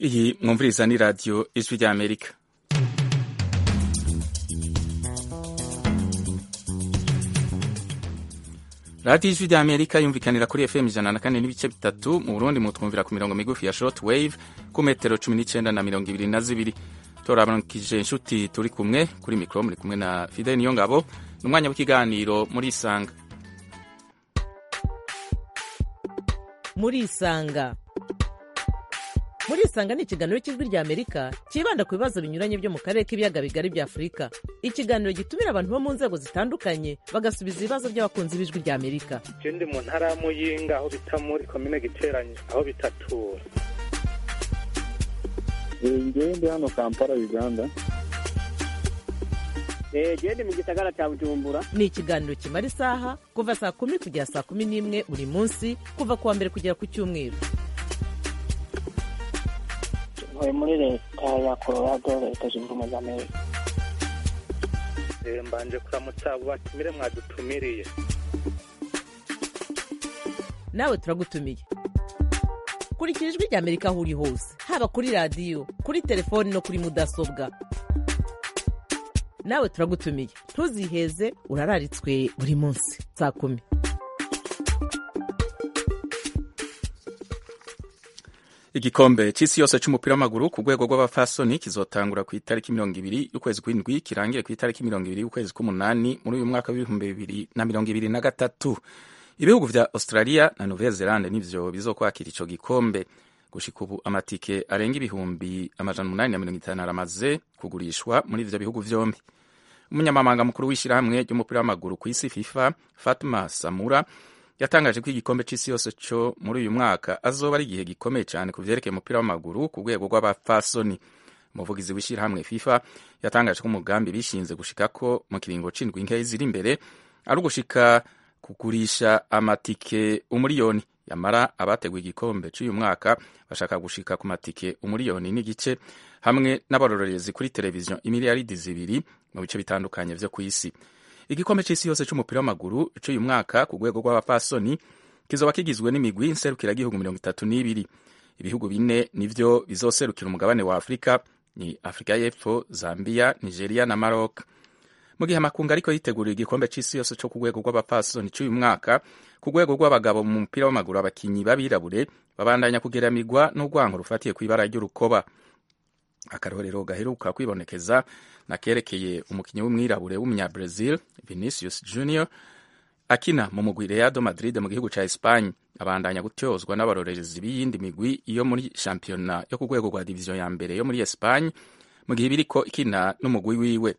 iyi mwumviriza ni radiyo ijwi ry'amerika radiyo ijwi ry'amerika yumvikanira kuri fm ijana na kane n'ibice bitatu mu burundi mutwumvira ku mirongo migufi ya short wave ku metero cumi n'icyenda na mirongo ibiri na zibiri turabakije inshuti turi kumwe kuri mikoro muri kumwe na fidel niyo ngabo ni umwanya w'ikiganiro muri isanga muri isanga muri isanga ni ikiganiro cy'ijwi rya amerika cyibanda ku bibazo binyuranye byo mu karere k'ibiyaga bigari bya afurika ikiganiro gitumira abantu bo mu nzego zitandukanye bagasubiza ibibazo by'abakunzi b'ijwi rya amerika je ndi mu ntara ya muyinga aho bita muri komine giteranye aho bitatura ngewe ndi hano kampala uganda gende mu gisagara cya bujumbura ni ikiganiro kimara isaha kuva saa kumi kugera saa kumi n'imwe buri munsi kuva ku wa mbere kugera ku cyumweru ntuye muri leta ya colorado leta zunze ubumwe za amerika Eh, mbanje kuramutsa abo batumire mwadutumiriye nawe turagutumiye kurikira ijwi rya amerika aho uri hose haba kuri radiyo kuri telefoni no kuri mudasobwa nawe turagutumiye ntuziheze urararitswe buri munsi saa kumi igikombe cy'isi yose cy'umupira w'amaguru ku rwego rw'abafasoni kizotangura ku itariki mirongo ibiri y'ukwezi kw'indwi kirangire ku itariki mirongo ibiri y'ukwezi k'umunani muri uyu mwaka w'ibihumbi bibiri na mirongo ibiri na gatatu ibihugu vya australia na nouvelle zelande nivyo bizokwakira ico gikombe gushika ubu amatike arenga ibihumbi amajana umunani na mirongo itanu aramaze kugurishwa muri ivyo bihugu vyombi umunyamabanga mukuru w'ishyirahamwe ry'umupira w'amaguru ku isi fifa fatma samura yatangaje ko igikombe c'isi yose co muri uyu mwaka azoba ari igihe gikomeye cyane ku vyerekeye umupira w'amaguru ku rwego rw'abafasoni umuvugizi w'ishyirahamwe fifa yatangaje ko umugambi bishinze gushikako mu kiringo c'indwi nkeyi ziri imbere ari ugushika kugurisha amatike umuriyoni yamara abateguye igikombe cy'uyu mwaka bashaka gushika ku matike umuriyoni n'igice hamwe n'abarorerezi kuri televiziyo imiliyaridi zibiri mu bice bitandukanye vyo ku isi igikombe c'isi yose c'umupira w'amaguru c'uyu mwaka ku rwego rw'abapfasoni kizoba kigizwe n'imigwi nserukiragihugu mirongo itatu n'ibiri ibihugu bine nivyo bizoserukira umugabane wa afurika ni afurika y'epfo zambia nigeria na maroc mu gihe amakungu ariko yitegurira igikombe c'isi yose co ku rwego rw'abapfasoni c'uyu mwaka ku rwego rw'abagabo mu mupira w'amaguru abakinyi b'abirabure babandanya kugeramigwa n'urwango rufatiye kw'ibara ry'urukoba akarorero gaheruka kwibonekeza nakerekeye umukinyi w'umwirabure w'umunyabrazil vinicius junior akina mu mugwi reado madrid mu gihugu ca espagne abandanya gutyozwa n'abarorerezi b'iyindi migwi yo muri shampiyona yo ku rwego rwa diviziyo ya mbere yo muri espagne mu gihe biriko ikina n'umugwi wiwe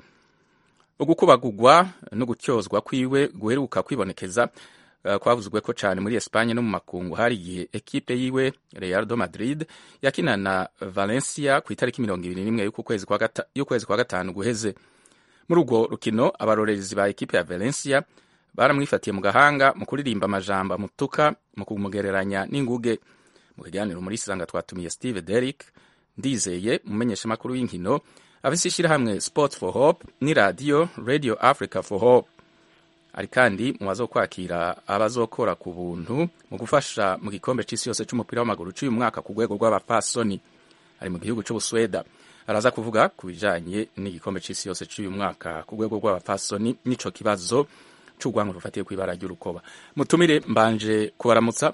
ugukubagurwa no gutyozwa kwiwe guheruka kwibonekeza uh, kwavuzwe ko cyane muri Espagne no mu makungu hari igihe ekipe yiwe Real do Madrid yakina na Valencia ku itariki mirongo ibiri n'imwe y'ukwezi kwa gatanu guheze muri urwo rukino abarorerezi ba ekipe ya Valencia baramwifatiye mu gahanga mu kuririmba amajambo amutuka mu kumugereranya n'inguge mu kiganiro muri sanga twatumiye Steve Derrick ndizeye umumenyeshamakuru w'inkino afise ishyirahamwe sport for hope ni radiyo radio africa for hope ari kandi mu bazokwakira abazokora ku buntu mu gufasha mu gikombe c'isi yose c'umupira w'amaguru c'uyu mwaka ku rwego rw'abapfasoni ari mu gihugu c'ubusweda araza kuvuga ku bijanye n'igikombe c'isi yose c'uyu mwaka ku rwego rw'abapfasoni n'ico kibazo c'urwango rufatiye kw'ibara ry'urukoba mutumire mbanje kubaramutsa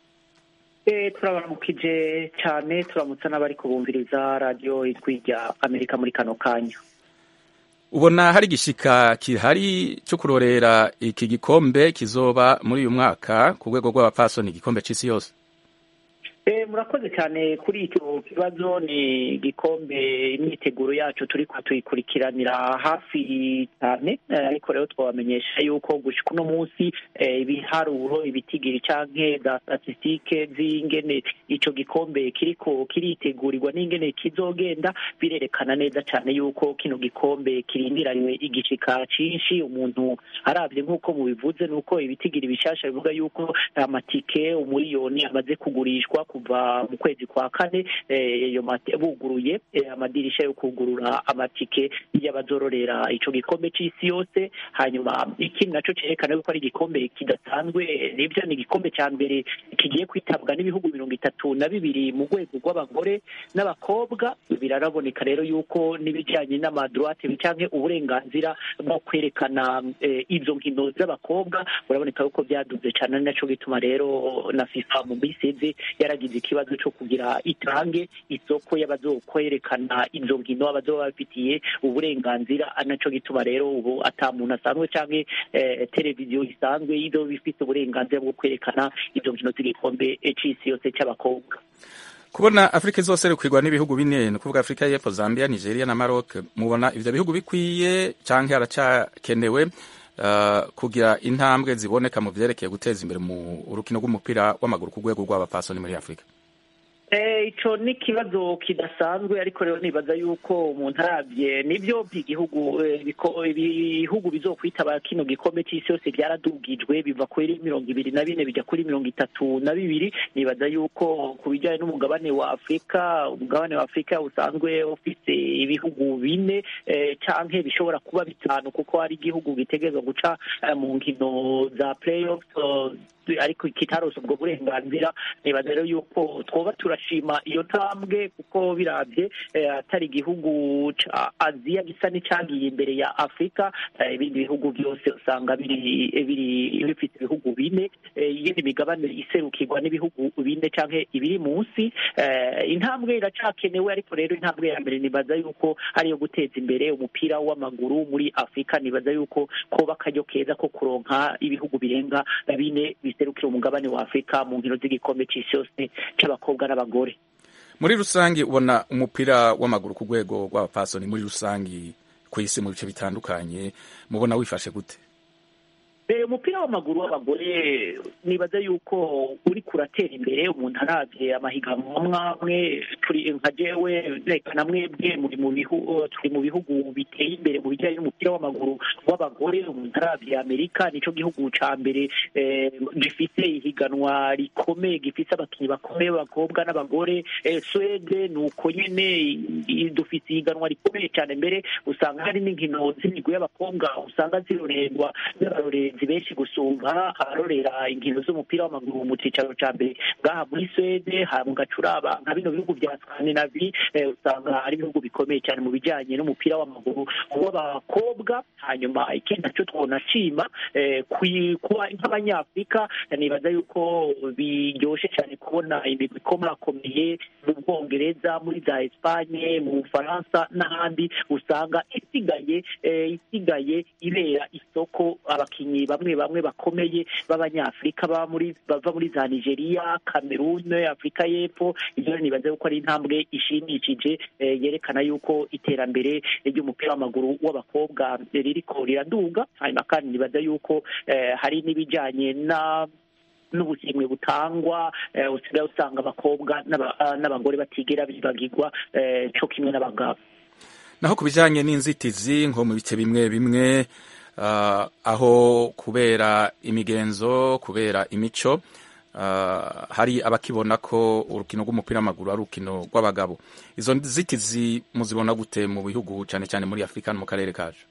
turabaramukije cyane turamutsa n'abari kubumviriza radiyo ijwi rya amerika muri kano kanya ubona hari igishika kihari cyo kurorera iki gikombe kizoba muri uyu mwaka ku rwego rw'abapfasoni igikombe c'isi yose murakoze cyane kuri icyo kibazo ni igikombe imyiteguro yacu turi tuyikurikiranira hafi cyane ariko rero twabamenyesha yuko gushika uno munsi ibiharuro ibitigiri canke za statisitike z'ingene ico gikombe kiriko kiritegurirwa n'ingene kizogenda birerekana neza cyane yuko kino gikombe kirindiranywe igishika cinshi umuntu aravye nk'uko mubivuze nuko ibitigiri bishasha bivuga yuko amatike umuriyoni amaze kugurishwa kuva mu kwezi kwa kane buguruye amadirisha yo kugurura amatike y'abazororera ico gikombe c'isi yose hanyuma ikindi naco cerekana yuko ari igikombe kidasanzwe nivyo ni igikombe ca mbere kigiye kwitabwa n'ibihugu mirongo itatu na bibiri mu rwego rw'abagore n'abakobwa biraraboneka rero yuko n'ibijanye n'amadroite canke uburenganzira bwo kwerekana izo nkino z'abakobwa uraboneka yuko byaduze cane ari naco gituma rero na fifa mu minsi izi yaragize ikibazo co kugira itange isoko y'abazokwerekana izo nkino abazoba bafitiye uburenganzira ari naco gituma rero ubu ata muntu asanzwe canke televiziyo isanzwe izo bifite uburenganzira bwo kwerekana izo nkino z'igikombe c'isi yose c'abakobwa kubona afurika zose rikwirwa n'ibihugu bine ni ukuvuga afurika y'epfo zambia nigeria na maroc mubona ivyo bihugu bikwiye canke haracakenewe uh, kugira intambwe ziboneka mu vyerekeye guteza imbere mu urukino rw'umupira w'amaguru ku rwego rw'abapfasoni muri afurika ico ni ikibazo kidasanzwe ariko rero nibaza yuko umuntu arabye nibyo by'igihugu ibihugu bizokwitaba kino gikombe c'isi yose byaradugijwe biva kuri mirongo ibiri na bine bijya kuri mirongo itatu na bibiri nibaza yuko ku bijyanye n'umugabane wa afurika umugabane wa afurika usanzwe ufite ibihugu bine canke bishobora kuba bitanu kuko hari igihugu gitegerezwa guca mu nkino za playoffs ariko kitarose ubwo burenganzira nibaza rero yuko twoba turashima iyo ntambwe kuko birabye atari igihugu ca aziya gisa n'icagiye imbere ya afurika ibindi bihugu byose usanga biri biri bifite ibihugu bine iyindi migabane iserukirwa n'ibihugu bine canke ibiri munsi intambwe iracakenewe ariko rero intambwe ya mbere nibaza yuko ari iyo guteza imbere umupira w'amaguru muri afurika nibaza yuko koba akaryo keza ko kuronka ibihugu birenga bine biserukira umugabane wa afurika mu nkino z'igikombe c'isi yose c'abakobwa n'abagore muri rusange ubona umupira w'amaguru ku rwego rw'abapasoni muri rusange ku isi mu bice bitandukanye mubona wifashe gute umupira w'amaguru w'abagore nibaza yuko uri kuratera imbere umuntu arabye amahiganwa mwamwe turi nka jewe reka na mwebwe muri mu bihugu turi mu bihugu biteye imbere mu bijyanye n'umupira w'amaguru w'abagore umuntu arabye amerika nico gihugu ca mbere gifite ihiganwa rikomeye gifite abakinnyi bakomeye b'abakobwa n'abagore swede ni uko nyene dufite ihiganwa rikomeye cyane mbere usanga hari n'inkino z'imigwi y'abakobwa usanga zirorerwa n'abarorerezi benshi gusumba abarorera inkino z'umupira w'amaguru mu cicaro ca mbere ngaha muri swede ha mugacuraba nka bino bihugu vya skandinavi usanga ari ibihugu bikomeye cyane mu bijanye n'umupira w'amaguru w'abakobwa hanyuma ikindi naco twonashima kuba nk'abanyafurika nibaza yuko biryoshe cyane kubona imigwi ikomakomeye mu bwongereza muri za espanye mu bufaransa n'ahandi usanga isigaye isigaye ibera isoko abakinyi bamwe bamwe bakomeye b'abanyafurika baba muri bava muri za nigeria cameroon afurika y'epfo ibyo nibaza yuko ari intambwe ishimishije yerekana yuko iterambere ry'umupira w'amaguru w'abakobwa ririko riraduga hanyuma kandi nibaza yuko hari n'ibijyanye na n'ubushimwe butangwa usigaye usanga abakobwa n'abagore batigera bibagirwa cyo kimwe n'abagabo naho ku bijyanye n'inzitizi nko mu bice bimwe bimwe aho kubera imigenzo kubera imico hari abakibona ko urukino rw'umupira w'amaguru ari urukino rw'abagabo izo nzitizi muzibona gute mu bihugu cyane cyane muri afurika no mu karere kacu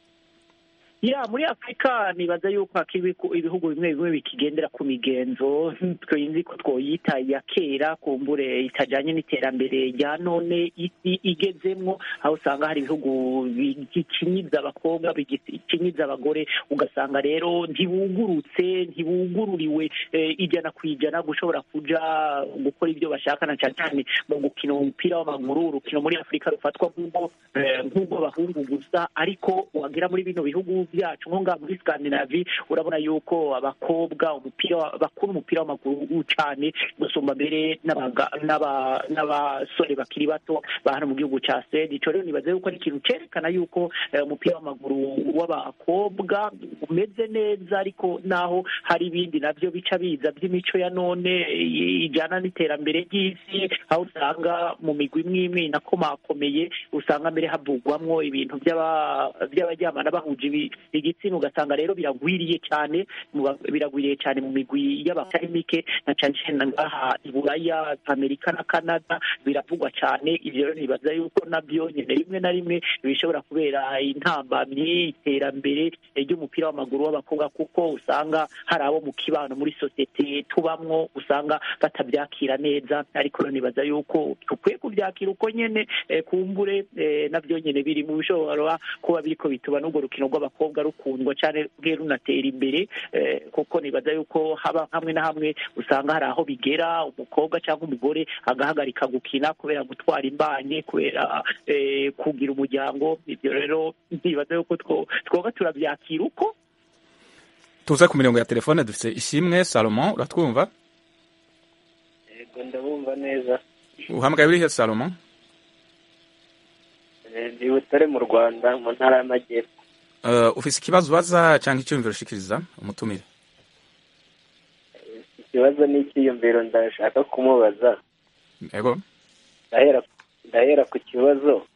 ya muri afurika nibaza yuko ibihugu bimwe bimwe bikigendera ku migenzo twinzi ko twoyita ya kera kumbure itajanye n'iterambere rya none isi igezemwo aho usanga hari ibihugu bigikinyiza abakobwa bigikinyiza abagore ugasanga rero ntibugurutse ntibugururiwe ijana ku ijana gushobora kuja gukora ibyo bashaka na cyane cyane mu gukina umupira w'amaguru urukino muri afurika rufatwa nk'ubwo bahungu gusa ariko wagera muri bino bihugu byacu nko ngaha muri Scandinavie urabona yuko abakobwa umupira bakunda umupira w'amaguru cyane gusumba mbere n'abasore bakiri bato ba hano mu gihugu cya Sweden ico rero nibaza yuko ari ikintu cerekana yuko umupira w'amaguru w'abakobwa umeze neza ariko naho hari ibindi navyo bica biza by'imico ya none ijana n'iterambere ry'isi aho usanga mu migwi imwe imwe inakomakomeye usanga mbere havugwamwo ibintu by'abaryamana bahuje igitsina ugasanga rero biragwiriye cyane biragwiriye cyane mu migwi y'abatari mike na cyane cyane ngaha i buraya amerika na canada biravugwa cyane ibyo rero nibaza yuko nabyo nyine rimwe na rimwe bishobora kubera intambamyi iterambere ry'umupira w'amaguru w'abakobwa kuko usanga hari abo mu kibano muri sosiyete tubamwo usanga batabyakira neza ariko rero nibaza yuko dukwiye kubyakira uko nyine kumbure nabyo nyine biri mu bishobora kuba biriko bituma n'urwo rukino rw'abakobwa rukundwa cyane rwe runatera imbere kuko nibaza yuko haba hamwe na hamwe usanga hari aho bigera umukobwa cyangwa umugore agahagarika gukina kubera gutwara imbanye kubera kugira umuryango ibyo rero nibaza yuko twoba turabyakira uko tuze ku mirongo ya telefone dufite ishimwe salomon uratwumva yego ndabumva neza uhamagaye urihe salomon ndi butare mu rwanda mu ntara y'amajyepfo ufite ikibazo ubaza cyangwa icyumviro ushikiriza umutumire ikibazo ni icyiyumviro ndashaka kumubaza yego ndahera ku kibazo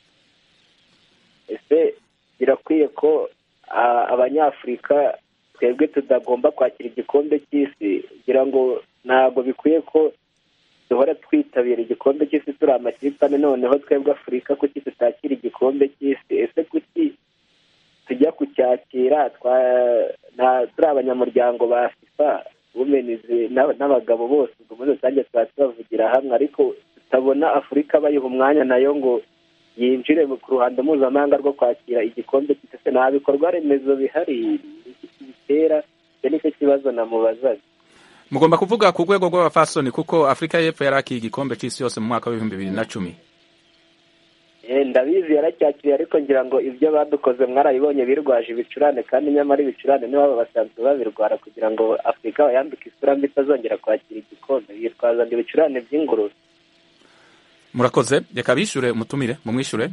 ese birakwiye ko abanyafurika twebwe tutagomba kwakira igikombe cy'isi kugira ngo ntabwo bikwiye ko duhora twitabira igikombe cy'isi turi amakipe ane noneho twebwe afurika kuki tutakira igikombe cy'isi ese kuki tujya kucyakira turi abanyamuryango ba fifa wumenizi n'abagabo bose ubwo muri rusange tuba tubavugira hamwe ariko tutabona afurika bayiha umwanya nayo ngo yinjire ku ruhando mpuzamahanga rwo kwakira igikombe cy'isi nta bikorwa remezo bihari bitera icyo nicyo kibazo namubazaga mugomba kuvuga ku rwego rw'abafasoni kuko afurika y'epfo yari akiye igikombe cy'isi yose mu mwaka w'ibihumbi bibiri na cumi ndabizi yaracyakiriye ariko ngira ngo ibyo badukoze mwarabibonye birwaje ibicurane kandi nyamara ibicurane nibo basanzwe babirwara kugira ngo afurika bayambike isura mbi itazongera kwakira igikombe bitwaza ngo ibicurane by'ingurube murakoze reka bishyure umutumire mumwishyure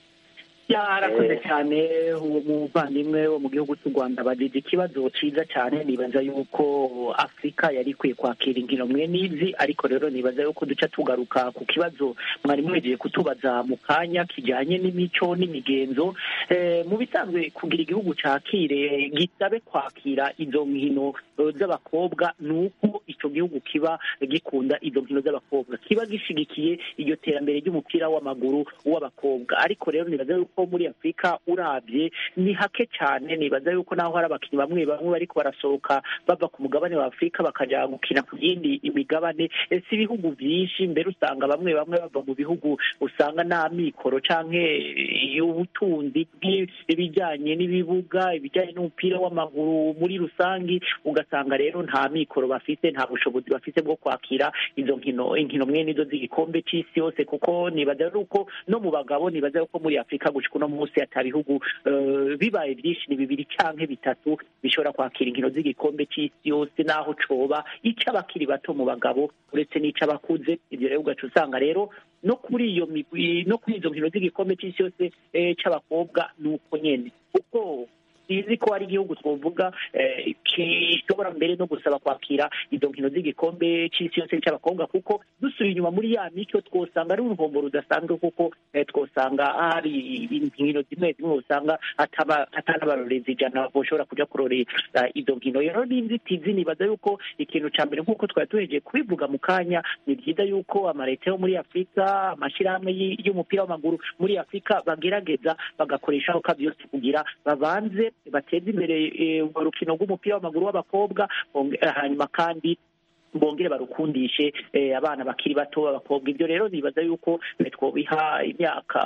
yarakoze cyane umuvandimwe wo mu gihugu cy'u rwanda bagize ikibazo cyiza cyane nibaza yuko afurika yari ikwiye kwakira inkino mwe n'izi ariko rero nibaza yuko duca tugaruka ku kibazo mwari mwegeye kutubaza mu kanya kijyanye n'imico n'imigenzo mu bisanzwe kugira igihugu cyakire gisabe kwakira izo nkino z'abakobwa ni uko icyo gihugu kiba gikunda izo nkino z'abakobwa kiba gishyigikiye iryo terambere ry'umupira w'amaguru w'abakobwa ariko rero nibaza yuko muri afurika urabye ni hake cyane nibaza yuko naho hari abakinnyi bamwe bamwe bariko barasohoka bava ku mugabane wa afurika bakajya gukina ku yindi imigabane si ibihugu byinshi mbere usanga bamwe bamwe bava mu bihugu usanga nta mikoro canke ubutunzi bw'ibijyanye n'ibibuga ibijyanye n'umupira w'amaguru muri rusange ugasanga rero nta mikoro bafite nta bushobozi bafite bwo kwakira izo nkino inkino mwene izo z'igikombe cy'isi yose kuko nibaza yuko no mu bagabo nibaza yuko muri afurika gushika uno munsi ata bihugu bibaye byinshi ni bibiri canke bitatu bishobora kwakira inkino z'igikombe cy'isi yose naho coba ic'abakiri bato mu bagabo uretse n'ic'abakuze ibyo rero ugaca usanga rero no kuri iyo migwi no kuri izo nkino z'igikombe cy'isi yose c'abakobwa ni uko nyene kuko sizi ko hari igihugu twavuga gishobora mbere no gusaba kwakira izo nkino z'igikombe cy'isi yose cy'abakobwa kuko dusubiye inyuma muri ya mico twosanga ari uruhombo rudasanzwe kuko twosanga hari inkino zimwe zimwe usanga hatari abarorezi ijana bashobora kujya kurorera izo nkino rero n'inzitizi nibaza yuko ikintu cya mbere nk'uko twari tuhejeje kubivuga mu kanya ni byiza yuko amaleta yo muri afurika amashyirahamwe y'umupira w'amaguru muri afurika bagerageza bagakoresha aho byose kugira babanze bateze imbere urwo rukino rw'umupira w'amaguru w'abakobwa hanyuma kandi bongere barukundishe abana bakiri bato b'abakobwa ibyo rero nibaza yuko twobiha imyaka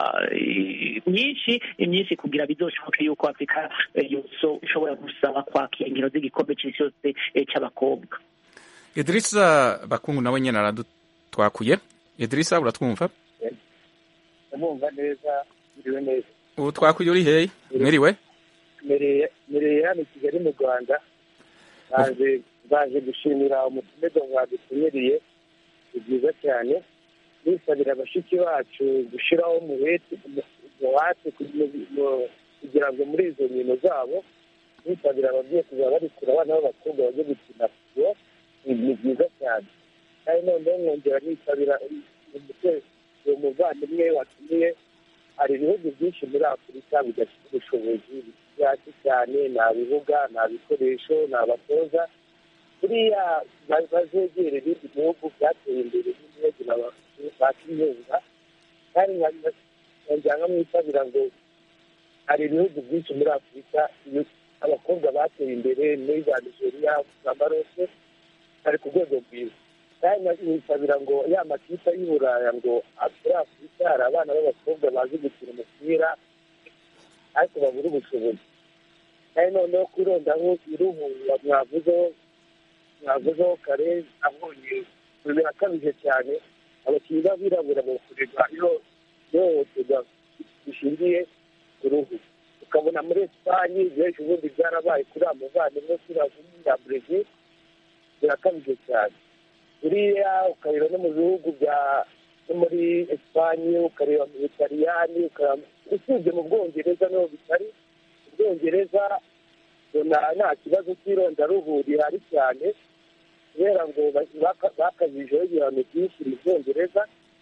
myinshi myinshi kugira bizoshoboke yuko afurika ishobora gusaba kwakira inkino z'igikombe cy'isi yose cy'abakobwa idirisa bakungu nawe nyine aradutwakuye idirisa uratwumva ndamwumva neza biriwe neza ubu twakuye uri hehe mwiriwe mireye hano i kigali mu rwanda baje gushimira umutumirwa mwadutumiriye ni byiza cyane nisabira abashiki bacu gushyiraho umuheti kugira ngo muri izo nkino zabo nisabira ababyeyi kuzaba barikura abana b'abakobwa bajye gukina futubo ni byiza cyane kandi noneho mwongera nisabira uwo muvandimwe watumiye hari ibihugu byinshi muri afurika bidafite ubushobozi byatsi cyane nta bibuga nta bikoresho nta batoza buriya ba- bazegere ibindi bihugu byateye imbere n'ibihugu bakiyunga kandi nkajya nkamwitabira ngo hari ibihugu byinshi muri afurika iyo abakobwa bateye imbere muri za nigeria za marose bari ku rwego rwiza kandi nkisabira ngo ya makipe y'i buraya ngo muri afurika hari abana b'abakobwa bazi gukina umupira ariko babura ubushobozi kandi noneho kwirondaho iruhu mwavuzeho mwavuzeho kare abonye birakabije cyane abakinnyi b'abirabura bakorerwa ihohoterwa rishingiye ku ruhu ukabona muri esipanye benshi ubundi byarabaye kuri amuvandimwe kuri ya brezil birakabije cyane buriya ukareba no mu bihugu bya no muri esipanye ukareba mu butaliyani usibye mu bwongereza niho bitari mu bwongereza ubona nta kibazo cy'irondaruhu rihari cyane kubera ngo bakazijeho ibihano byinshi mu bwongereza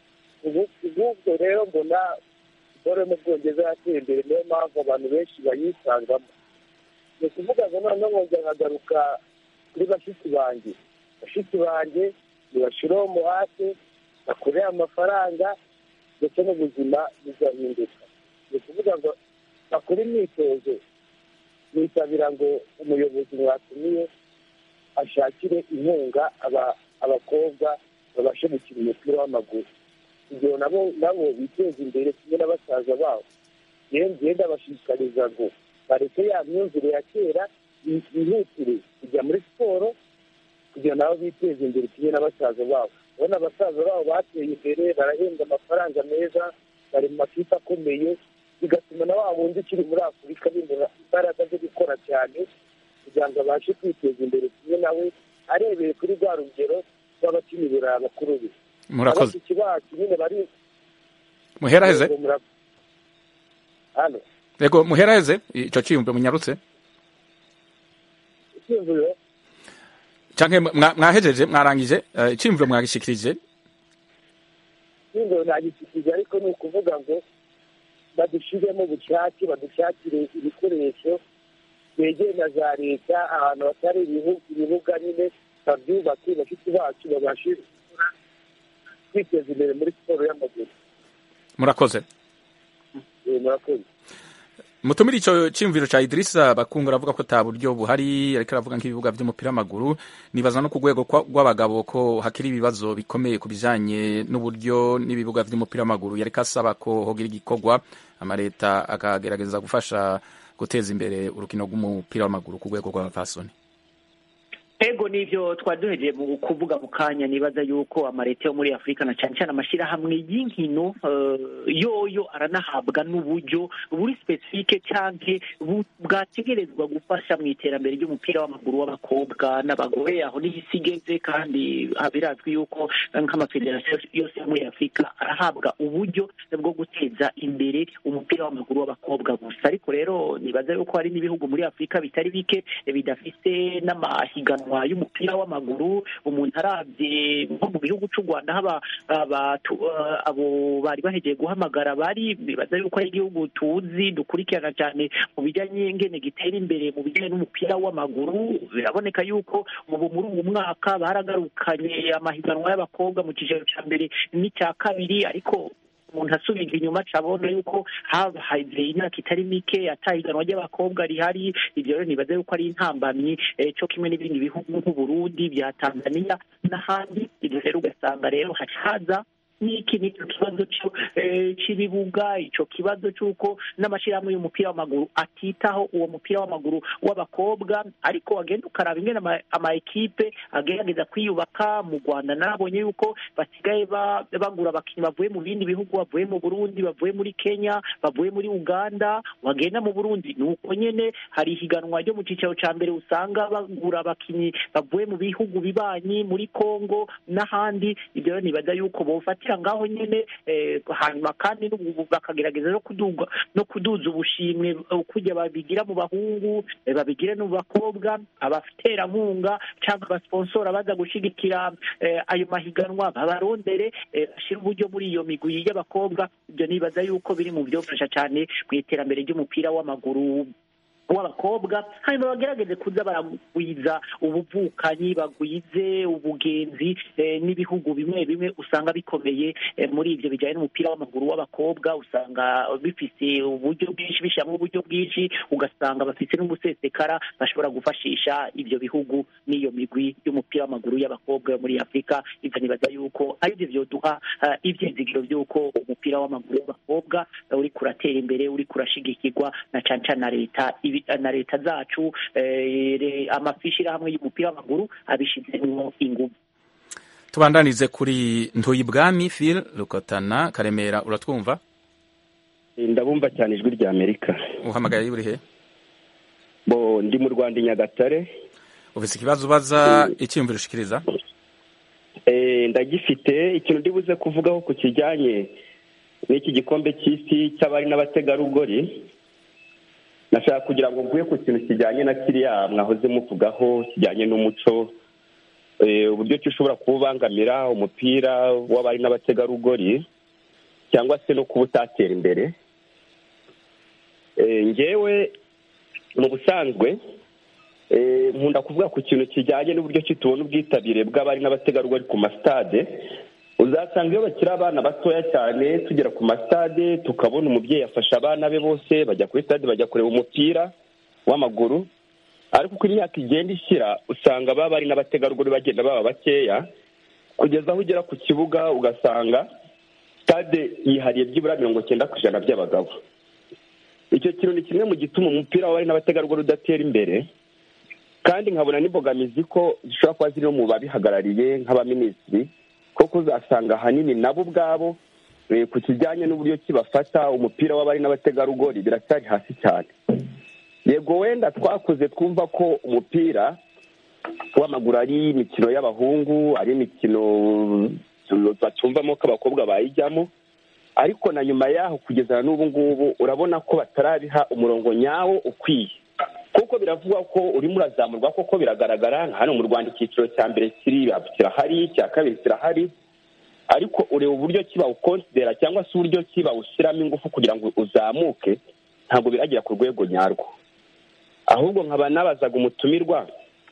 ubwo rero mbona siporo yo mu bwongereza yateye imbere niyo mpamvu abantu benshi bayisangamo ni ukuvuga ngo noneho nkongera nkagaruka kuri bashiki banjye bashiki banjye ntibashyireho umuhate bakorere amafaranga ndetse n'ubuzima bugahinduka ni ukuvuga ngo bakore imyitozo nisabira ngo umuyobozi mwatumiye ashakire inkunga abakobwa babashe gukina umupira w'amaguru kugira nabo nabo biteze imbere kimwe na basaza babo ngenda bashishikariza ngo bareke ya myumvire ya kera bihutire kujya muri siporo kugira nabo biteze imbere kimwe na basaza babo ubona abasaza babo bateye imbere barahembwa amafaranga meza bari mu makipe akomeye bigatuma na wa wundi ukiri muri afurika bimura imbaraga zo gukora cyane kugira ngo abashe kwiteza imbere kimwe nawe arebeye kuri rwa rugero rw'abakina iburayi bakuru be murakoze abashiki bacu nyine bari muheraheze hano yego muheraheze ico ciyumve munyarutse icyumviro canke mwa- mwahejeje mwarangije eh, iciyumviro mwagishikirije icyumviro ntagishyikirije ariko ni ukuvuga ngo badushyiremo ubushake badushakire ibikoresho begeye na za leta ahantu hatari ibihu- ibibuga nyine babyubake bashiki bacu babashe gukora kwiteza imbere muri siporo y'amaguru murakoze Eh, murakoze mutumire ico ciyumviro ca Idrissa Bakungu aravuga ko ata buryo buhari ariko aravuga nk'ibibuga vy'umupira w'amaguru nibaza no ku rwego kwa- rw'abagabo ko hakiri ibibazo bikomeye ku bijanye n'uburyo n'ibibuga vy'umupira w'amaguru yariko asaba ko hogira igikorwa amaleta akagerageza gufasha guteza imbere urukino rw'umupira w'amaguru ku rwego rw'abapfasoni ego nivyo twari duhejeje mu kuvuga mu kanya nibaza yuko amaleta yo muri afurika na cyane cyane amashyirahamwe y'inkino eh, yoyo aranahabwa n'uburyo buri specifique canke bu- bwategerezwa gufasha mu iterambere ry'umupira w'amaguru w'abakobwa n'abagore aho niho isi igeze kandi ah, birazwi yuko eh, nk'amafederasiyo yose yo muri afurika arahabwa uburyo bwo guteza imbere umupira w'amaguru w'abakobwa gusa ariko rero nibaza yuko hari n'ibihugu muri afurika bitari bike eh, bidafise n'amahiganwa y'umupira w'amaguru umuntu arabye nko mu gihugu cy'u rwanda haba abatu- eh, abo bari bahegeye guhamagara bari bibaza yuko ari igihugu tuzi dukurikirana cyane mu bijyanye ngene gitera imbere mu bijyanye n'umupira w'amaguru biraboneka yuko ubu muri uwo mwaka baragarukanye amahiganwa y'abakobwa mu cyiciro cya mbere n'icya kabiri ariko umuntu asubira inyuma acabona yuko habaye imyaka itari mike atahiganwa ry'abakobwa rihari ibyo rero nibaza yuko ari intambamyi eh, cyo kimwe n'ibindi bihugu nk'uburundi bya tanzania n'ahandi ibyo rero ugasanga rero hacaza n'iki n'icyo kibazo cyo, eh, cy'ibibuga icyo kibazo cy'uko n'amashyirahamwe y'umupira w'amaguru atitaho uwo mupira w'amaguru w'abakobwa ariko wagenda ukaraba ingene ama- ama ekipe agerageza kwiyubaka mu rwanda nabonye yuko basigaye ba- bagura abakinnyi bavuye mu bindi bihugu bavuye mu burundi bavuye muri kenya bavuye muri uganda wagenda mu burundi ni uko nyene hari ihiganwa ryo mu cyiciro cya mbere usanga bagura abakinnyi bavuye mu bihugu bibanyi muri congo n'ahandi ibyo rero nibaza yuko bofatira ngaho nyene eh, hanyuma kandi n'ubu bakagerageza no kuduga no kuduza ubushimwe eh, kujya babigira mu bahungu eh, babigire no mu bakobwa abaterankunga cyangwa abasponsora baza gushigikira eh, ayo mahiganwa babarondere eh, bashyire uburyo muri iyo migwi y'abakobwa ibyo nibaza yuko biri mu byofasha cyane mu iterambere ry'umupira w'amaguru w'abakobwa hanyuma bagerageze kuza baragwiza ubuvukanyi bagwize ubugenzi eh, n'ibihugu bimwe bimwe usanga bikomeye eh, muri ibyo bijyanye n'umupira w'amaguru w'abakobwa usanga bifite uburyo bwinshi bishyiramo uburyo bwinshi ugasanga bafite n'umusesekara bashobora gufashisha ibyo bihugu n'iyo migwi y'umupira w'amaguru y'abakobwa yo muri afurika ibyo nibaza yuko ari byo byoduha eh, ibyizigiro by'uko umupira w'amaguru w'abakobwa eh, uri kuratera imbere uri kurashigikirwa na cane cane na leta ibi- na leta zacu eh, re- amafishirahamwe y'umupira w'amaguru abishizemwo ingufu tubandanize kuri ntuyibwami phil rukotana karemera uratwumva ndabumva cyane ijwi rya amerika uhamagaye uri he bo ndi mu rwanda i nyagatare ufise ikibazo ubaza icyiyumviro ushikiriza Eh, ndagifite ikintu ndibuze kuvugaho ku kijyanye n'iki gikombe cy'isi cy'abari n'abategarugori nashaka kugira ngo mvuye ku kintu kijyanye na kiriya mwahoze muvugaho kijyanye n'umuco eh, uburyo ki ushobora kuba ubangamira umupira w'abari n'abategarugori cyangwa se no kuba utatera imbere Eh, ngewe mu busanzwe eh, nkunda kuvuga ku kintu kijyanye n'uburyo ki tubona ubwitabire bw'abari n'abategarugori ku masitade uzasanga iyo bakiri abana batoya cyane tugera ku masitade tukabona umubyeyi afasha abana be bose bajya kuri stade bajya kureba umupira w'amaguru ariko uko imyaka igenda ishyira usanga baba bari n'abategarugori bagenda baba bakeya kugeza aho ugera ku kibuga ugasanga stade yihariye byibura mirongo cyenda ku ijana by'abagabo icyo kintu ni kimwe mu gituma umupira w'abari n'abategarugori udatera imbere kandi nkabona n'imbogamizi ko zishobora kuba ziri no mu babihagarariye nk'abaminisitiri kuko uzasanga ahanini nabo ubwabo eh, ku kijyanye n'uburyo ki bafata umupira w'abari n'abategarugori biracyari hasi cyane yego wenda twakuze twumva ko umupira w'amaguru ari imikino y'abahungu ari imikino batumvamo ko abakobwa bayijyamo ariko na nyuma yaho kugeza na n'ubu ngubu urabona ko batarabiha umurongo nyawo ukwiye kuko biravugwa ko urimo urazamurwa koko biragaragara nka hano mu rwanda icyiciro cya mbere kiri kirahari icya kabiri kirahari ariko ureba uburyo ki bawukonsidera cyangwa se uburyo ki bawushyiramo ingufu kugira ngo uzamuke ntabwo biragera ku rwego nyarwo ahubwo nkaba nabazaga umutumirwa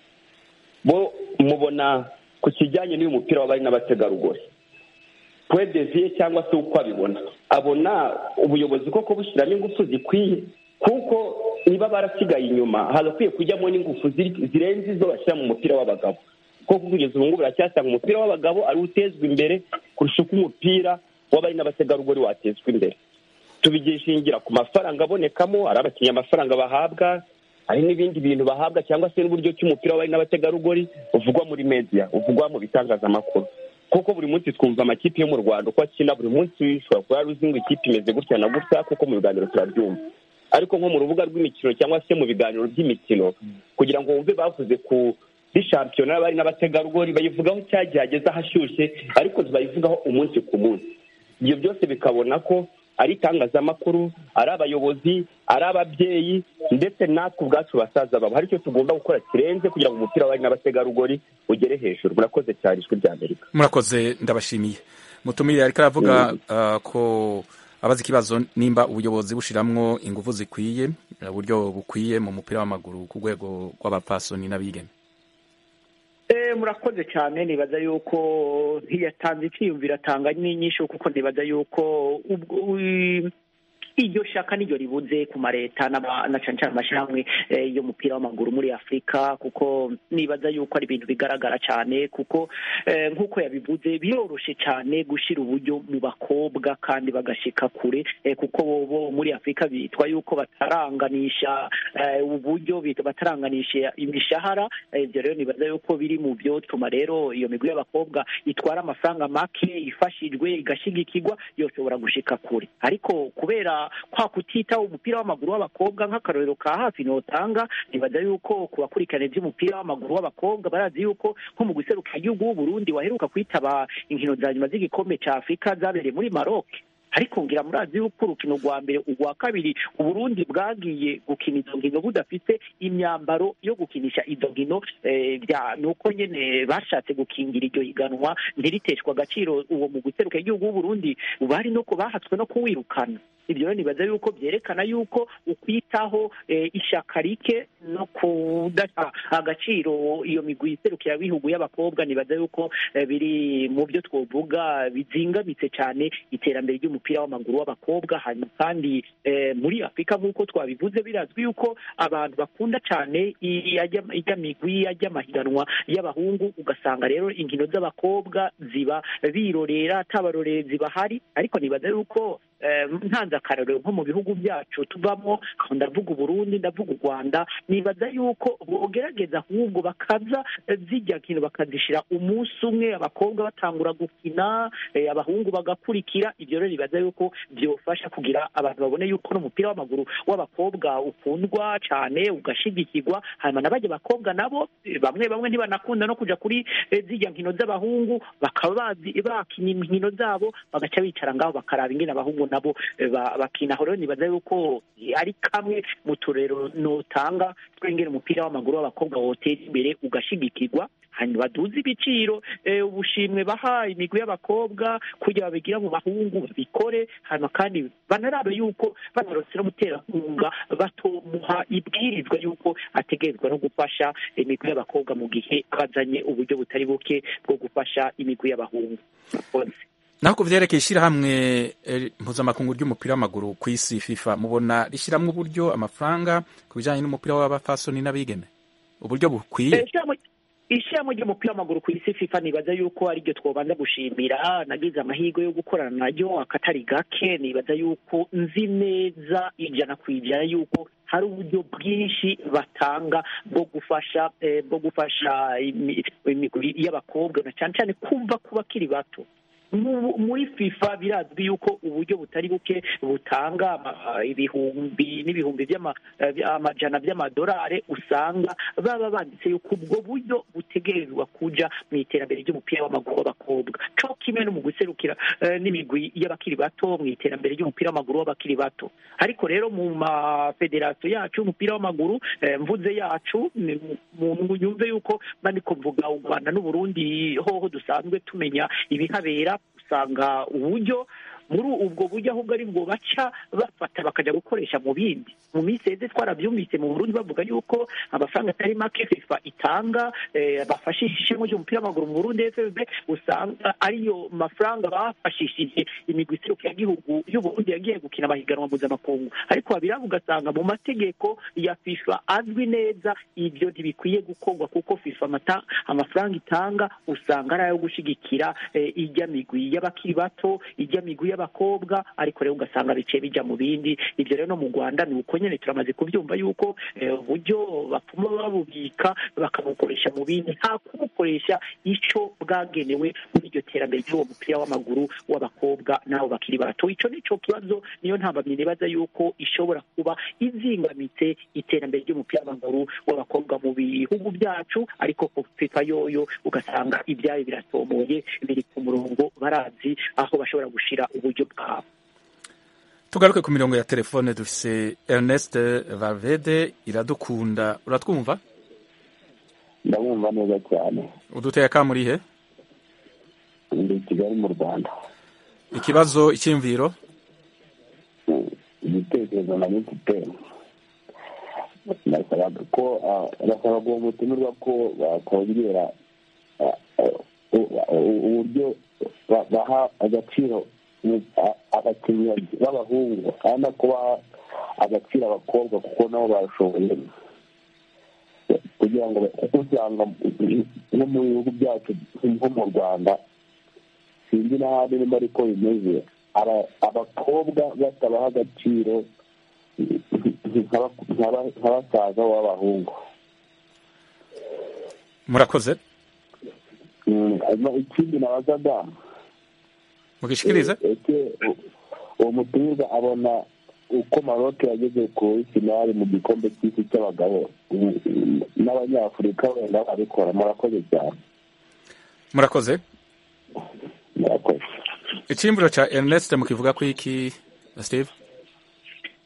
bo mubona ku kijyanye n'uyu mupira w'abari n'abategarugori pwedeviye cyangwa se uko abibona abona ubuyobozi koko bushyiramo ingufu zikwiye kuko niba barasigaye inyuma hagakwiye kujyamo n'ingufu ziri- zirenze izo bashyira mu mupira w'abagabo kuko kugeza ubu ngubu baracyasanga umupira w'abagabo ari utezwa imbere kurusha uko umupira w'abari n'abategarugori watezwa imbere tubigishingira ku mafaranga abonekamo ari abakinnyi amafaranga bahabwa hari n'ibindi bintu bahabwa cyangwa se n'uburyo ki umupira w'abari n'abategarugori uvugwa muri media uvugwa mu bitangazamakuru kuko buri munsi twumva amakipe yo mu rwanda uko akina buri munsi ushobora kuba yari uzi ngo ikipe imeze gutya na gutya kuko mu biganiro turabyumva ariko nko mu rubuga rw'imikino cyangwa se mu biganiro by'imikino kugira ngo wumve bavuze ku di shampiyona y'abari n'abategarugori bayivugaho cyagiye hageze ahashyushye ariko ntibayivugaho umunsi ku munsi ibyo byose bikabona ko ari itangazamakuru ari abayobozi ari ababyeyi ndetse natwe ubwacu basaza babo hari icyo tugomba gukora kirenze kugira ngo umupira w'abari n'abategarugori ugere hejuru murakoze cyane ijwi rya amerika murakoze ndabashimiye mutumire ariko aravuga uh, ko abaza ikibazo nimba ubuyobozi bushiramwo ingufu zikwiye uburyo bukwiye mu mupira w'amaguru ku rwego rw'abapfasoni n'abigeme Eh, murakoze cyane nibaza yuko ntiyatanze icyiyumviro atanga n'inyishu kuko nibaza yuko ubwo ui- iryo shaka niryo ribuze ku mareta n'aba- na cane cane amashyirahamwe eh, y'umupira w'amaguru muri afurika kuko nibaza yuko ari ibintu bigaragara cyane kuko eh, nk'uko yabivuze biroroshe cyane gushyira uburyo mu bakobwa kandi bagashika kure eh, kuko bo bo muri afurika bitwa yuko bataranganisha eh, uburyo bita- bataranganisha imishahara eh, ibyo rero nibaza yuko biri mu byotuma rero iyo migwi y'abakobwa itwara amafaranga make ifashijwe igashigikirwa yoshobora gushika kure ariko kubera kwa kutitaho umupira w'amaguru w'abakobwa nk'akarorero ka hafi notanga nibaza yuko ku bakurikirana iby'umupira w'amaguru w'abakobwa barazi yuko nko mu guseruka igihugu w'uburundi waheruka kwitaba inkino za nyuma z'igikombe cya afurika zabereye muri maroc ariko ngira murazi yuko urukino rwa mbere urwa kabiri uburundi bwagiye gukina izo nkino budafite imyambaro yo gukinisha izo nkino eh, bya nuko nyene bashatse gukingira iryo higanwa ntiriteshwa agaciro uwo mu guseruka igihugu w'uburundi bari no ku- bahatswe no kuwirukana ibyo rero nibaza yuko byerekana yuko ukwitaho ishaka rike no kudaha agaciro iyo migwi iserukira bihugu y'abakobwa nibaza yuko biri mu byo twovuga bizingamitse cyane iterambere ry'umupira w'amaguru w'abakobwa hanyuma kandi muri afurika nk'uko twabivuze birazwi yuko abantu bakunda cyane ijya migwi ajya amahiganwa y'abahungu ugasanga rero inkino z'abakobwa ziba birorera atabarorerezi bahari ariko nibaza yuko ntanze akarorero nko mu bihugu byacu tuvamo aho ndavuga uburundi ndavuga u rwanda nibaza yuko bogerageza ahubwo bakaza zijya nkino bakazishyira umunsi umwe abakobwa batangura gukina abahungu bagakurikira ibyo rero nibaza yuko byofasha kugira abantu babone yuko n'umupira w'amaguru w'abakobwa ukundwa cyane ugashigikirwa hanyuma n'abajya abakobwa nabo bamwe bamwe ntibanakunda no kujya kuri zijya nkino z'abahungu bakaba bazi bakina inkino zabo bagaca bicara ngaho bakaraba ingene abahungu nabo bakina aho rero nibaza yuko ari kamwe mu turero notanga twengera umupira w'amaguru w'abakobwa wotera imbere ugashigikirwa hanyuma baduze ibiciro ubushimwe baha imigwi y'abakobwa kugira babigira mu bahungu babikore hanyuma kandi banarabe yuko banarose n'umuterankunga batomuha ibwirizwa yuko ategerezwa no gufasha imigwi y'abakobwa mu gihe bazanye uburyo butari buke bwo gufasha imigwi y'abahungu naho ku byerekeye ishyirahamwe mpuzamakungu ry'umupira w'amaguru ku isi fifa mubona rishyiramo uburyo amafaranga ku bijyanye n'umupira w'abafasoni n'abigeme uburyo bukwiye ishyirahamwe ry'umupira w'amaguru ku isi fifa nibaza yuko ariryo twobanza gushimira nagize amahirwe yo gukorana naryo akatari gake nibaza yuko nzi neza ijana ku ijana yuko hari uburyo bwinshi batanga bwo gufasha bwo gufasha imigwi y'abakobwa na cyane cyane kumva ku bakiri bato muri fifa birazwi yuko uburyo butari buke butanga ibihumbi n'ibihumbi by'amajana by'amadolari usanga baba banditse yuko ubwo buryo butegerezwa kuja mu iterambere ry'umupira w'amaguru w'abakobwa co kimwe no mu guserukira n'imigwi y'abakiri bato mu iterambere ry'umupira w'amaguru w'abakiri bato ariko rero mu mafederasiyo yacu y'umupira w'amaguru mvuze yacu mu nyumve yuko bandiko mvuga u rwanda n'uburundi hoho dusanzwe tumenya ibihabera usanga uburyo muri ubwo buryo ahubwo ari bwo baca bafata bakajya gukoresha mu bindi mu minsi yeze twarabyumvise mu burundi bavuga yuko amafaranga atari make fifa itanga bafashisha ishema ry'umupira w'amaguru mu burundi fb usanga ariyo mafaranga bafashishije imigwi igihugu y'uburundi yagiye gukina amahiganwa mpuzamakungu ariko babiranga ugasanga mu mategeko ya fifa azwi neza ibyo ntibikwiye gukorwa kuko fifa amafaranga itanga usanga ari ayo gushyigikira ijya migwi y'abakiri bato ijya migwi y'abakobwa ariko rero ugasanga biciye bijya mu bindi ibyo rero no mu rwanda ni uko nyine turamaze kubyumva yuko uburyo bapfuma babubika bakabukoresha mu bindi nta kubukoresha icyo bwagenewe muri iryo terambere ry'uwo mupira w'amaguru w'abakobwa n'abo bakiri bato icyo ni cyo kibazo niyo ntambamyi nibaza yuko ishobora kuba izingamitse iterambere ry'umupira w'amaguru w'abakobwa mu bihugu byacu ariko ku fifa yoyo ugasanga ibyayo biratomoye biri ku murongo barazi aho bashobora gushyira uburyo bwabo tugaruke ku mirongo ya telefone dufise Ernest Valvede iradukunda uratwumva ndabumva neza cyane uduteye akamurihe ndi i kigali mu rwanda ikibazo icyimviro igitekerezo na mfite nasabaga ko nasabaga uwo mutumirwa ko bakongera uburyo baha agaciro abakinnyi b'abahungu kandi no kubaha agaciro abakobwa kuko nabo barashoboye kugira ngo usanga nko mu bihugu byacu nko mu rwanda sinzi n'ahandi niba ariko bimeze abakobwa batabaha agaciro nka basaza b'abahungu murakoze ikindi nabazaga mugishikirize uwo mutumirwa abona uko maroke yageze kuri finali mu gikombe cy'isi cy'abagabo n'abanyafurika wenda babikora murakoze cyane murakoze murakoze icyimviro cya Ernest mukivuga ko iki Steve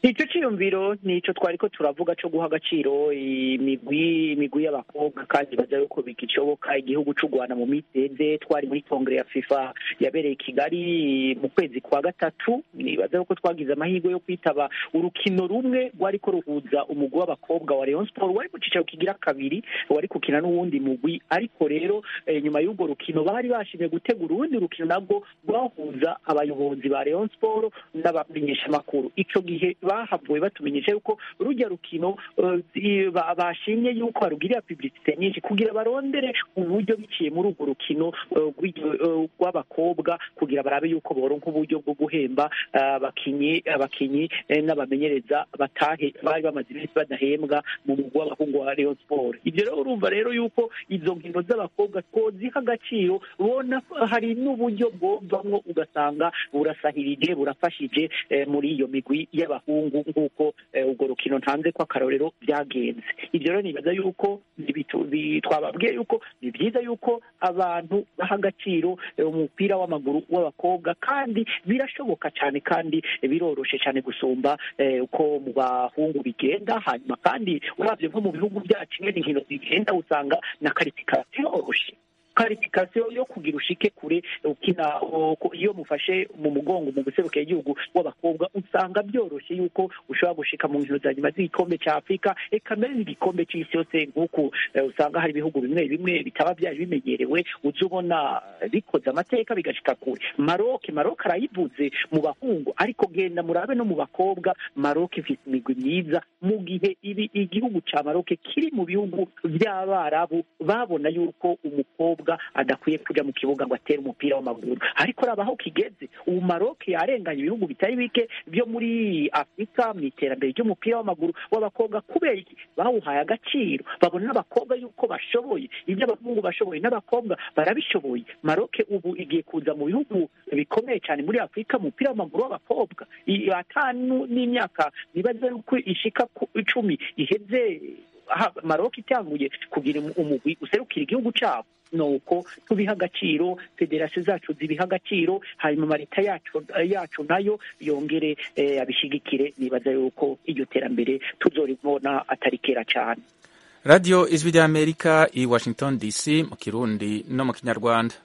icyo cyiyumviro ni icyo twari ko turavuga cyo guha agaciro imigwi imigwi y'abakobwa kandi baza yuko bigishoboka igihugu cy'u rwanda mu minsi iheze twari muri kongere ya fifa yabereye i kigali mu kwezi kwa gatatu nibaza yuko twagize amahirwe yo kwitaba urukino rumwe rwari ko ruhuza umugwi w'abakobwa wa Rayon Sport wari ku cyicaro kigira kabiri wari gukina n'uwundi mugwi ariko rero eh, nyuma y'urwo rukino bari bashimye gutegura urundi rukino nabwo rwahuza abayobozi ba Rayon Sport n'abamenyeshamakuru icyo gihe bahavuye batumenyesha yuko rujya rukino eh, i- ba- bashimye yuko barugirira publicité nyinshi kugira barondere uburyo biciye muri urwo rukino eh, rw'iryo- eh, rw'abakobwa kugira barabe yuko boronka uburyo bwo guhemba eh, abakinyi abakinyi eh, n'abamenyereza batahe bari bamaze iminsi badahembwa mu mugwi w'abahungu wa Rayon Sport ibyo rero urumva rero yuko izo nkino z'abakobwa twoziha agaciro ubona ko hari n'uburyo bwovamwo ugasanga burasahirije burafashije eh, muri iyo migwi y'abahungu nk'uko eh, urwo rukino ntanze ko akarorero byagenze ibyo rero nibaza yuko bitu- bi- twababwiye yuko ni byiza yuko abantu baha agaciro eh, umupira w'amaguru w'abakobwa kandi birashoboka cyane kandi biroroshe cyane gusumba eh, uko mu bahungu bigenda hanyuma kandi urabye nko mu bihugu byacu ingene inkino zigenda usanga na karitikasiyo yoroshe karifikasiyo yo kugira ushike kure ukina uko- iyo mufashe mu mugongo mu guserukira igihugu w'abakobwa usanga byoroshye yuko ushobora gushika mu nkino za nyuma z'igikombe cya afurika eka mbere n'igikombe cy'isi yose nk'uku eh, usanga hari ibihugu bimwe bimwe bitaba byari bimenyerewe uza ubona bikoze amateka bigashika kure maroke maroke arayivuze mu bahungu ariko genda murabe no mu bakobwa maroke ifite imigwi myiza mu gihe ibi igihugu cya maroke kiri mu bihugu by'abarabu babona yuko umukobwa adakwiye kujya mu kibuga ngo atere umupira w'amaguru ariko raba aho kigeze ubu maroke yarenganye ibihugu bitari bike byo muri afurika mu iterambere ry'umupira w'amaguru w'abakobwa kubera iki bawuhaye agaciro babona n'abakobwa yuko bashoboye ibyo abahungu bashoboye n'abakobwa barabishoboye maroke ubu igiye kuza mu bihugu bikomeye cyane muri afurika mu mupira w'amaguru w'abakobwa I- atanu n'imyaka nibaza yuko ishika ku icumi iheze aha maroke itanguye kugira umu- umugwi userukira igihugu cyabo nuko tubiha agaciro federasiyo zacu zibiha agaciro hanyuma marita yacu yacu nayo yongere eh, abishigikire nibaza yuko iryo terambere tuzoribona atari kera cyane radiyo ijwi ry'amerika i washington dc mu kirundi no mu kinyarwanda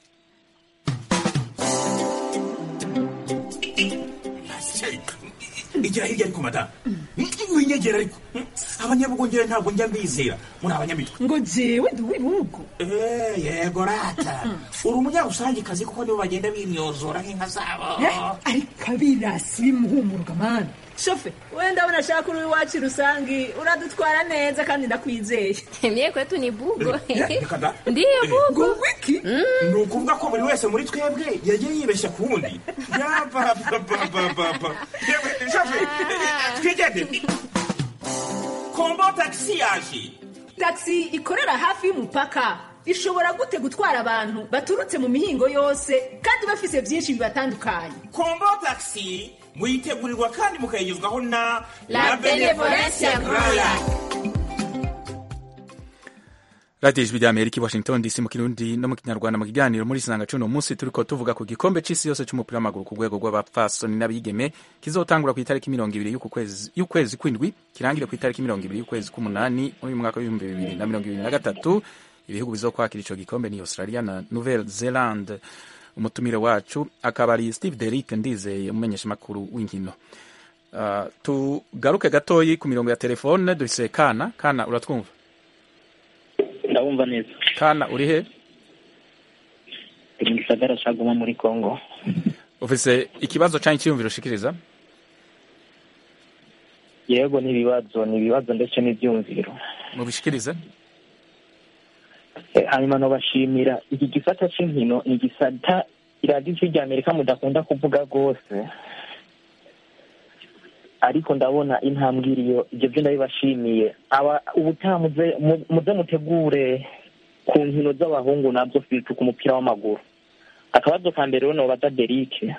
igira hirya ariko madamu winyegera ariko abanyabugongera ntabwo njya mbizera muri abanyamitwe ngo jewe ndi uw'ibihugu Eh, yego rata uri umunyarusangikazi kuko nibo bagenda bimyozora nk'inka zabo Eh, ariko abirasi bimuhumuruka mani shofe we ndabona ashaka uri iwacu rusangi uradutwara neza kandi ndakwizeye Mie kwetu ni bugo. Eh, reka da. Ndiyo bugo. ngo wiki ni ukuvuga ko buri wese muri twebwe yagiye yibeshya ku wundi yapapapapapa twigende kombo tagisi yaje taxi ikorera hafi y'umupaka ishobora gute gutwara abantu baturutse mu mihingo yose kandi bafise byinshi bibatandukanye kombo tagisi muyitegurirwa kandi mukayigezwaho na La Benevolencia Royal. radiyo ijwi ry'amerika i washington dc mu kirundi no mu kinyarwanda mu kiganiro muri isanga cuno munsi turiko tuvuga ku gikombe c'isi yose c'umupira w'amaguru ku rwego rw'abapfasoni n'abigeme kizotangura ku itariki mirongo ibiri y'uku kwezi- y'ukwezi kw'indwi kirangire ku itariki mirongo ibiri y'ukwezi k'umunani muri uyu mwaka w'ibihumbi bibiri na mirongo ibiri na gatatu ibihugu bizokwakira ico gikombe ni australia na nouvelle zelande umutumire wacu akaba ari steve derick ndizeye umumenyeshamakuru w'inkino Uh, tugaruke gatoyi ku mirongo ya telefone dufise kana kana uratwumva ndabumva neza kana uri he iri mu gisagara ca Goma muri congo ufise ikibazo canke icyiyumviro ushikiriza yego ni ibibazo ni ibibazo ndetse n'ibyumviro mubishikirize Eh, hanyuma nobashimira iki gisata c'inkino ni igisata iradiyo ijwi rya amerika mudakunda kuvuga rwose ariko ndabona intambwe iriyo ibyo byo ndabibashimiye aba ubutaha muze mu- muze mutegure ku nkino z'abahungu nabyo fitu ku mupira w'amaguru akabazo ka mbere rero nobaza derike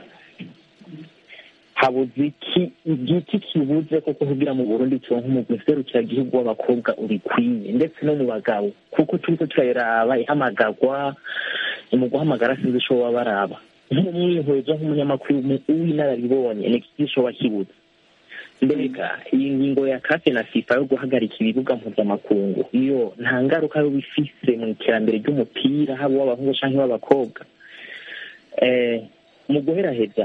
habuze iki igiki kibuze koko kugira mu burundi turonke umugwi serukiragihugu w'abakobwa urikwiye ndetse no mu bagabo kuko turiko turayiraba ihamagarwa mu guhamagara sinzi ico baba baraba nk'umwihwezo nk'umunyamakuru w'inararibonye ni iki gishoba kibuze mbega iyi ngingo ya kafe na fifa yo guhagarika ibibuga mpuzamakungu iyo nta ngaruka yo bifise mu iterambere ry'umupira haba uw'abahungu canke uw'abakobwa eh, mu guheraheza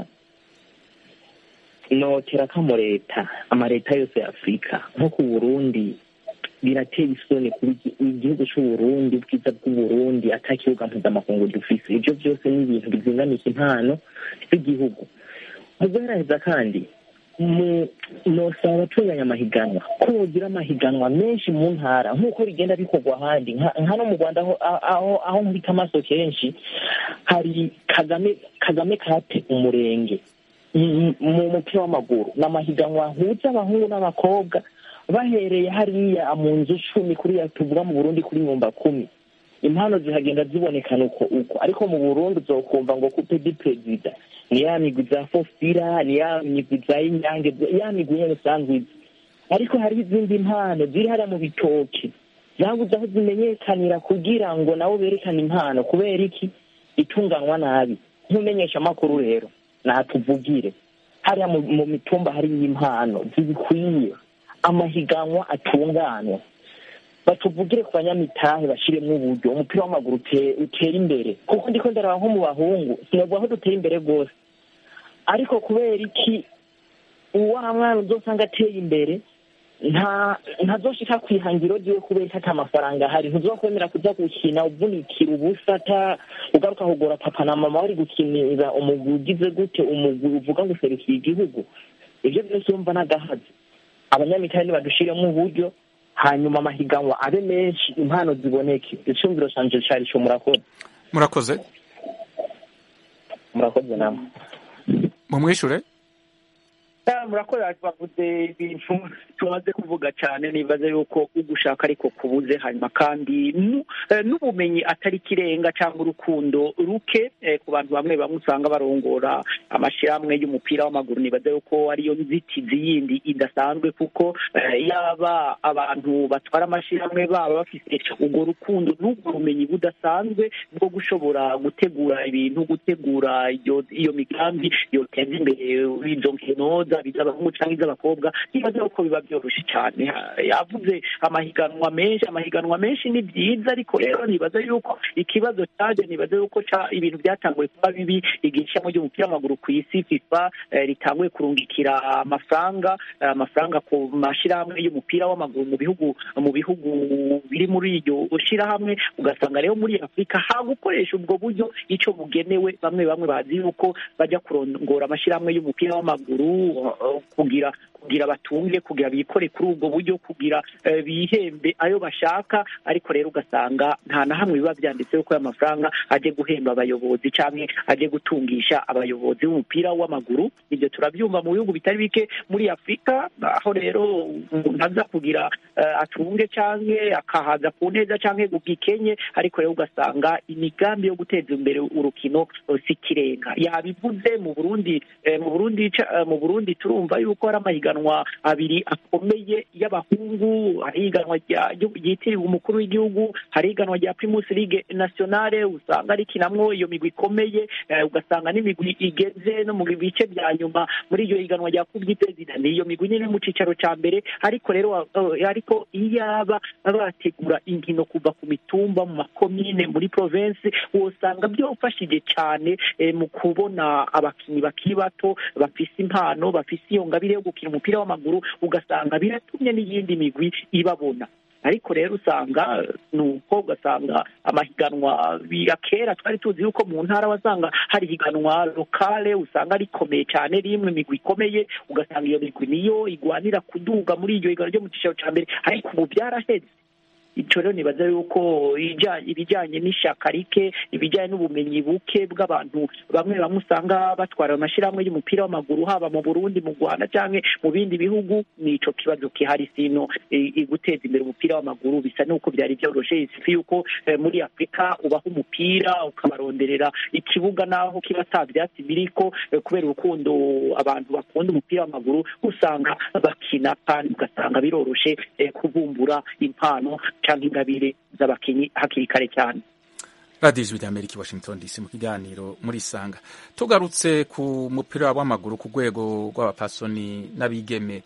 notera kamo leta amaleta yose ya afurika nko ku burundi birateye isoni kuba igi- igihugu c'uburundi ubwiza bw'uburundi ata kibuga mpuzamakungu dufise ivyo vyose ni ibintu bizinganisha impano z'igihugu mu guheraheza kandi mu nosaba abatunganya amahiganwa ko bogira amahiganwa menshi mu ntara nk'uko bigenda bikorwa ahandi nka nka no mu rwanda aho aho aho nkubita amaso kenshi hari kagame kagame kate umurenge mu mu mupira w'amaguru ni amahiganwa ahuza abahungu n'abakobwa bahereye hariya mu nzu cumi kuriya tuvuga mu burundi kuri nyumba kumi impano zihagenda zibonekana uko uko ariko mu burundi uzokumva ngo kupe di perezida ni ya migwi za fofira ni ya migwi za inyange ya migwi nyene usanzwe izi ariko hariho izindi mpano ziri hariya mu bitoke zabuze aho zimenyekanira kugira ngo nabo berekane impano kubera iki itunganwa nabi nk'umenyesha amakuru rero natuvugire hariya mu, mu mitumba hariyo impano zibikwiye amahiganwa atunganwa batuvugire ku banyamitahe bashiremwo uburyo umupira w'amaguru ute- utera imbere kuko ndiko ndaraba nko mu bahungu sinavuga ko dutera imbere rwose ariko kubera iki uwa mwana uzosanga ateye imbere nta ntazoshika kwihangiro ryiwe kubera ko ata mafaranga ahari ntuzokwemera kuza gukina uvunikira ubusa ata ugaruka kugora papa na mama bari gukinira umugwi ugize gute umugwi uvuga ngo userukiye igihugu ivyo byose urumva n'agahazi abanyamitahe nibadushiremo uburyo hanyuma amahiganwa abe menshi impano ziboneke icumviro canje cari co murakoze murakoze murakoze namwe mumwishure Ah, murakoze bavuze ibintu tumaze kuvuga cyane nibaza yuko ugushaka ariko kubuze hanyuma kandi nu- eh, n'ubumenyi atari kirenga cyangwa urukundo ruke eh, ku bantu bamwe bamwe usanga barongora amashyirahamwe y'umupira w'amaguru nibaza yuko ariyo nzitizi yindi idasanzwe kuko eh, yaba abantu batwara amashyirahamwe baba bafite ubwo rukundo n'ubwo bumenyi budasanzwe bwo gushobora gutegura ibintu gutegura iyo iyo migambi yoteza imbere izo nkino zaba iz'abahungu cyangwa iz'abakobwa nibaza yuko biba byoroshye cyane Ha- yavuze amahiganwa menshi amahiganwa menshi ni byiza ariko rero nibaza yuko ikibazo cyaje nibaza yuko ca- ibintu byatanguye kuba bibi igihe ishami ry'umupira w'amaguru ku isi fifa eh, ritanguye kurungikira amafaranga eh, amafaranga ku mashyirahamwe y'umupira w'amaguru mu bihugu mu bihugu biri muri iryo shyirahamwe ugasanga rero muri afurika hagukoresha ubwo buryo icyo bugenewe bamwe bamwe bazi yuko bajya kurongora amashyirahamwe y'umupira w'amaguru uh, kugira kugira batunge kugira bikore kuri ubwo buryo kugira eh, bihembe ayo bashaka ariko rero ugasanga nta na hamwe biba byanditseho ko aya mafaranga ajye guhemba abayobozi cyangwa ajye gutungisha abayobozi b'umupira w'amaguru ibyo turabyumva mu bihugu bitari bike muri afurika aho rero umuntu aza kugira eh, atunge cyangwa akahaza ku neza cyangwa gugikenye ariko rero ugasanga imigambi yo guteza imbere urukino eh, si ikirenga yabivuze mu burundi eh, mu burundi ca- eh, mu burundi turumva yuko hari amahiganwa abiri akomeye y'abahungu hari ihiganwa rya- ryitiriwe umukuru w'igihugu hari ihiganwa rya primus ligue nationale usanga rikinamwo iyo migwi ikomeye eh, ugasanga n'imigwi igeze no mu bice bya nyuma muri iryo higanwa rya kubwi perezida ni iyo migwi nyine mu cicaro ca mbere ariko rero eh, ariko iyaba bategura inkino kuva ku mitumba mu makomine muri province wosanga byofashije cyane eh, mu kubona abakinnyi bakiri bato bafise impano bafise iyo ngabire yo gukina umupira w'amaguru ugasanga biratumye n'iyindi migwi ibabona ariko rero usanga eh, ni uko ugasanga amahiganwa ya kera twari tuzi yuko mu ntara wasanga hari higanwa lokale usanga rikomeye cyane rimwe imigwi ikomeye ugasanga iyo migwi niyo igwanira kuduga muri iryo higanwa ryo mu cyiciro cya mbere ariko ubu byaraheze icyo rero nibaza yuko ija- ibijyanye n'ishyaka rike ibijyanye n'ubumenyi buke bw'abantu bamwe bamwe usanga batwara amashyirahamwe y'umupira w'amaguru haba mu burundi mu rwanda cyangwa mu bindi bihugu ni icyo kibazo gihari sino i- i- guteza imbere umupira w'amaguru bisa n'uko byari byoroshye si yuko eh, muri afurika ubaha umupira ukabaronderera ikibuga n'aho kiba ata byatsi biriko eh, kubera urukundo abantu bakunda umupira w'amaguru usanga bakina kandi ugasanga biroroshe eh, kubumbura impano cyangwa ingabire z'abakinnyi hakiri kare cyane radiyo ijwi ry'amerika i washington dc mu kiganiro muri sanga tugarutse ku mupira w'amaguru ku rwego rw'abapasoni n'abigeme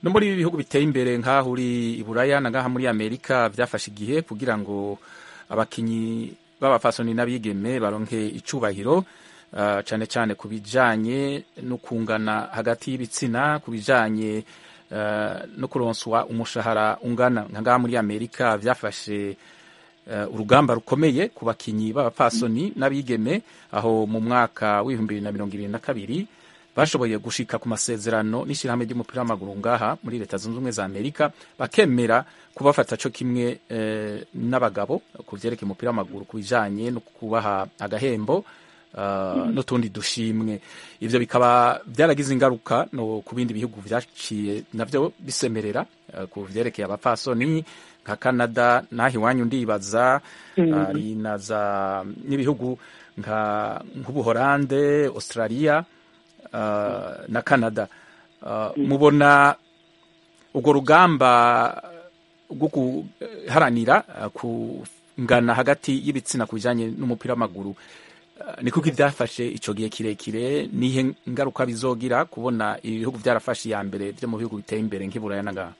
no muri ibi bihugu biteye imbere nk'aho uri i buraya na ngaha muri amerika byafashe igihe kugira ngo abakinyi b'abafasoni n'abigeme baronke icubahiro uh, cyane cyane ku bijanye no kungana hagati y'ibitsina ku bijanye uh, no kuronswa umushahara ungana nka ngaha muri amerika byafashe uh, urugamba rukomeye ku bakinyi b'abapfasoni n'abigeme aho mu mwaka w'ibihumbi bibiri na mirongo ibiri na kabiri bashoboye gushika ku masezerano n'ishyirahamwe ry'umupira w'amaguru ngaha muri leta zunze ubumwe za amerika bakemera kubafata co kimwe eh, n'abagabo ku vyerekeye umupira w'amaguru ku bijanye no kubaha agahembo uh, n'utundi dushimwe ivyo bikaba byaragize ingaruka no ku bindi bihugu vyaciye navyo bisemerera uh, ku vyerekeye abapfasoni nka canada naho iwanyu ndibaza Mhm. ari na za n'ibihugu nka nk'ubuholande australia uh, na canada uh, mubona urwo rugamba rwo guharanira uh, kungana hagati y'ibitsina ku bijanye n'umupira w'amaguru uh, ni kuko ivyafashe ico gihe kirekire nihe ngaruka bizogira kubona ibihugu vyarafashe iya mbere vyo mu bihugu biteye imbere nk'iburaya na ngaha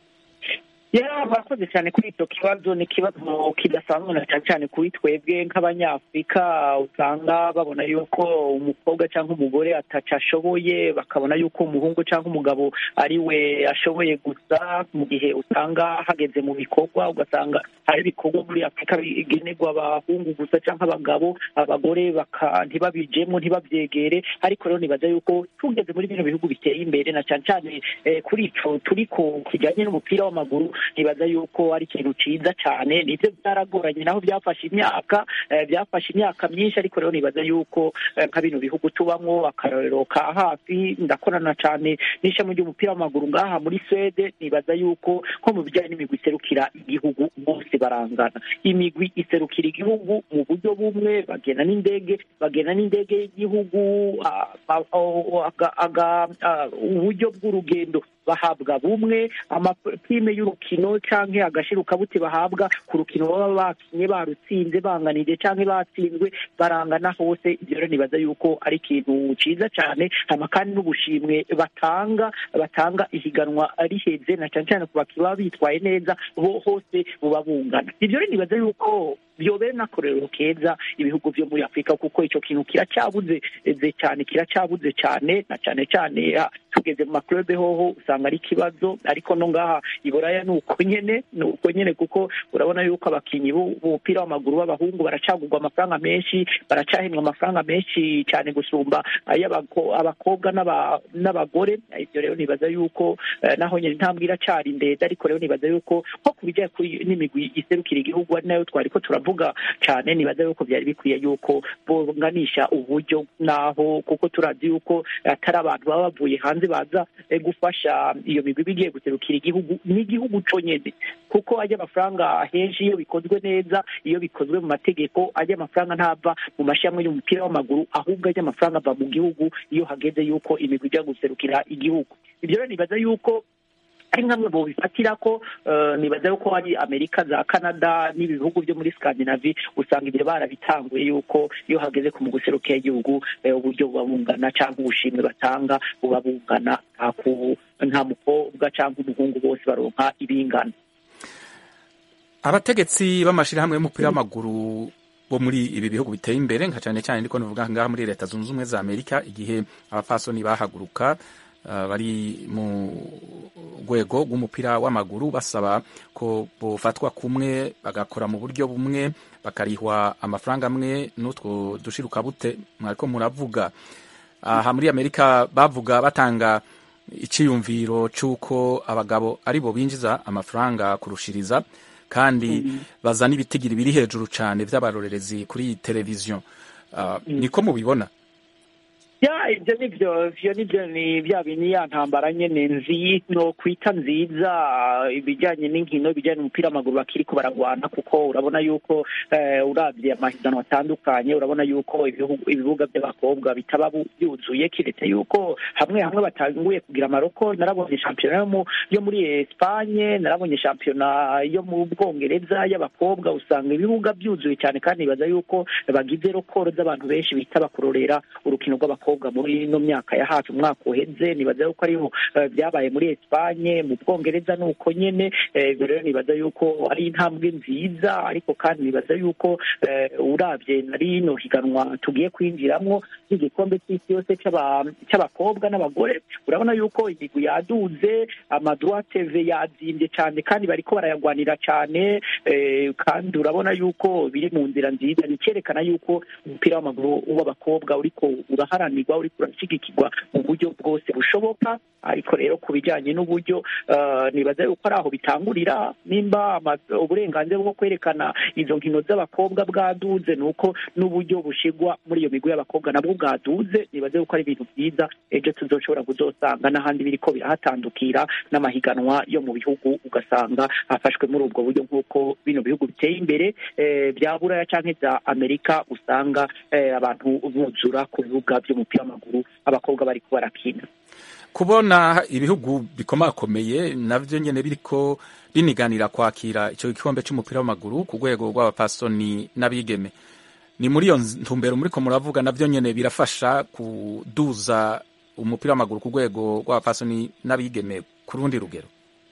ya murakoze cyane kuri icyo kibazo ni ikibazo kidasanzwe na cyane cyane kuri twebwe nk'abanyafurika usanga babona yuko umukobwa cyangwa umugore ataca ashoboye bakabona yuko umuhungu cyangwa umugabo ari we ashoboye gusa mu gihe usanga hageze mu bikorwa ugasanga hari ibikorwa muri afurika bigenerwa abahungu gusa cyangwa abagabo abagore baka ntibabijemo ntibabyegere ariko rero nibaza yuko tugeze muri bino bihugu biteye imbere na cyane cyane eh, kuri ico turi ku kijyanye n'umupira w'amaguru nibaza yuko ari ikintu ciza cyane nivyo byaragoranye naho byafashe imyaka eh, byafashe imyaka myinshi ariko rero nibaza yuko eh, nka bino bihugu tubamwo akarorero ka hafi ndakorana cyane n'ishami ry'umupira w'amaguru ngaha muri Swede nibaza yuko nko mu bijyanye n'imigwi iserukira igihugu bose barangana imigwi iserukira igihugu mu buryo bumwe bagena n'indege bagena n'indege y'igihugu ah, ah, oh, aga- aga- ah, uburyo bw'urugendo bahabwa bumwe amapime y'urukino canke agashirukabuti bahabwa ku rukino baba bakinye barutsinze banganije canke batsinzwe barangana hose ivyo rero nibaza yuko ari ikintu ciza cane hama kandi n'ubushimwe batanga batanga ihiganwa riheze na cane cane ku bakinnyi baba bitwaye neza bo hose buba bungana ivyo rero nibaza yuko byobere n'akorero keza ibihugu vyo muri afurika kuko ico kintu kiracyabuze ze cyane kiracyabuze cyane na cyane cyane ah, tugeze mu maklube hoho usanga ari ikibazo ariko no ngaha iburaya ni uko nyene ni uko nyene kuko urabona yuko abakinyi b'u- b'umupira w'amaguru b'abahungu baracagurwa amafaranga menshi baracahembwa amafaranga menshi cyane gusumba ay'abako- abakobwa n'aba- n'abagore ibyo rero nibaza yuko eh, naho nyene intambwe iracari ndende ariko rero nibaza yuko nko ku bijyanye kuri n'imigwi iserukira igihugu ari nayo twari ko turavuga cyane nibaza yuko byari bikwiye yuko bonganisha uburyo naho kuko turazi yuko atari abantu baba bavuye hanze baza eh, gufasha iyo migwi iba igiye guserukira igihugu n'igihugu co nyene kuko ajya amafaranga henshi iyo bikozwe neza iyo bikozwe mu mategeko ajya amafaranga ntava mu mashami y'umupira w'amaguru ahubwo ajya amafaranga ava mu gihugu iyo hageze yuko imigwi ijya guserukira igihugu ibyo rero nibaza yuko ari nkamwe mu bifatira ko eh, nibaza yuko ari amerika za canada n'ibihugu byo muri scandinavie usanga ibyo barabitanguye yuko iyo hageze ku mu guserukira igihugu eh, uburyo buba bungana cyangwa ubushimwe batanga buba bungana nta ku- nta mukobwa cyangwa umuhungu bose baronka ibingana abategetsi b'amashirahamwe y'umupira w'amaguru bo muri ibi bihugu biteye imbere nka cyane cyane ndiko nuvuga ngaha muri leta zunze ubumwe za amerika igihe abapfasoni bahaguruka uh, bari mu rwego rw'umupira w'amaguru basaba ko bofatwa kumwe bagakora mu buryo bumwe bakarihwa amafaranga amwe n'utwo dushirukabute mwariko muravuga aha muri amerika bavuga batanga iciyumviro c'uko abagabo ari bo binjiza amafaranga kurushiriza kandi bazana ibitigiri biri hejuru cyane vy'abarorerezi kuri televiziyo uh, niko mubibona ya ibyo nibyo ivyo nibyo ni bya bini ya ntambara nyene nzi no kwita nziza ibijyanye n'inkino ibijyanye n'umupira w'amaguru bakiriko baragwana kuko urabona yuko eh, uravye amahiganwa atandukanye urabona yuko ibihugu- ibibuga by'abakobwa bitaba bu- byuzuye kiretse yuko hamwe hamwe batanguye kugira amaroko narabonye shampiyona yo mu- yo muri Espagne narabonye shampiyona yo mu Bwongereza y'abakobwa usanga ibibuga byuzuye cyane kandi nibaza yuko bagize rokoro z'abantu benshi bitaba kurorera urukino rw'abakobwa b'abakobwa muri ino myaka ya hafi umwaka uheze nibaza yuko ariho eh, byabaye muri Espanye mu Bwongereza nuko nyene eh, ibyo rero nibaza yuko ari intambwe nziza ariko kandi nibaza yuko eh, uravye na rino higanwa tugiye kwinjiramwo ry'igikombe cy'isi yose c'aba- c'abakobwa n'abagore urabona yuko imigwi yaduze amadroit tv yazimbye cyane kandi bariko barayagwanira cyane eh, kandi urabona yuko biri mu nzira nziza ni icyerekana yuko umupira w'amaguru w'abakobwa uriko uraharanirwa uriko urashigikirwa mu buryo bwose bushoboka ariko rero ku bijyanye n'uburyo eh, nibaza yuko ari aho bitangurira nimba ama- uburenganzira bwo kwerekana izo nkino z'abakobwa bwaduze ni uko n'uburyo bushigwa muri iyo migwi y'abakobwa nabwo bwaduze nibaza yuko ari ibintu byiza ejo tuzoshobora kuzosanga n'ahandi biriko birahatandukira n'amahiganwa yo mu bihugu ugasanga afashwe muri ubwo buryo nk'uko bino bihugu biteye imbere eh, bya buraya canke bya amerika usanga eh, abantu buzura ku bibuga by'umupira w'amaguru abakobwa bariko barakina kubona ibihugu bikomakomeye navyo nyene biriko riniganira kwakira ico gikombe c'umupira w'amaguru ku rwego rw'abapasoni n'abigeme ni muri iyo ntumbero muriko muravuga navyo nyene birafasha kuduza umupira w'amaguru ku rwego rw'abapasoni n'abigeme ku rundi rugero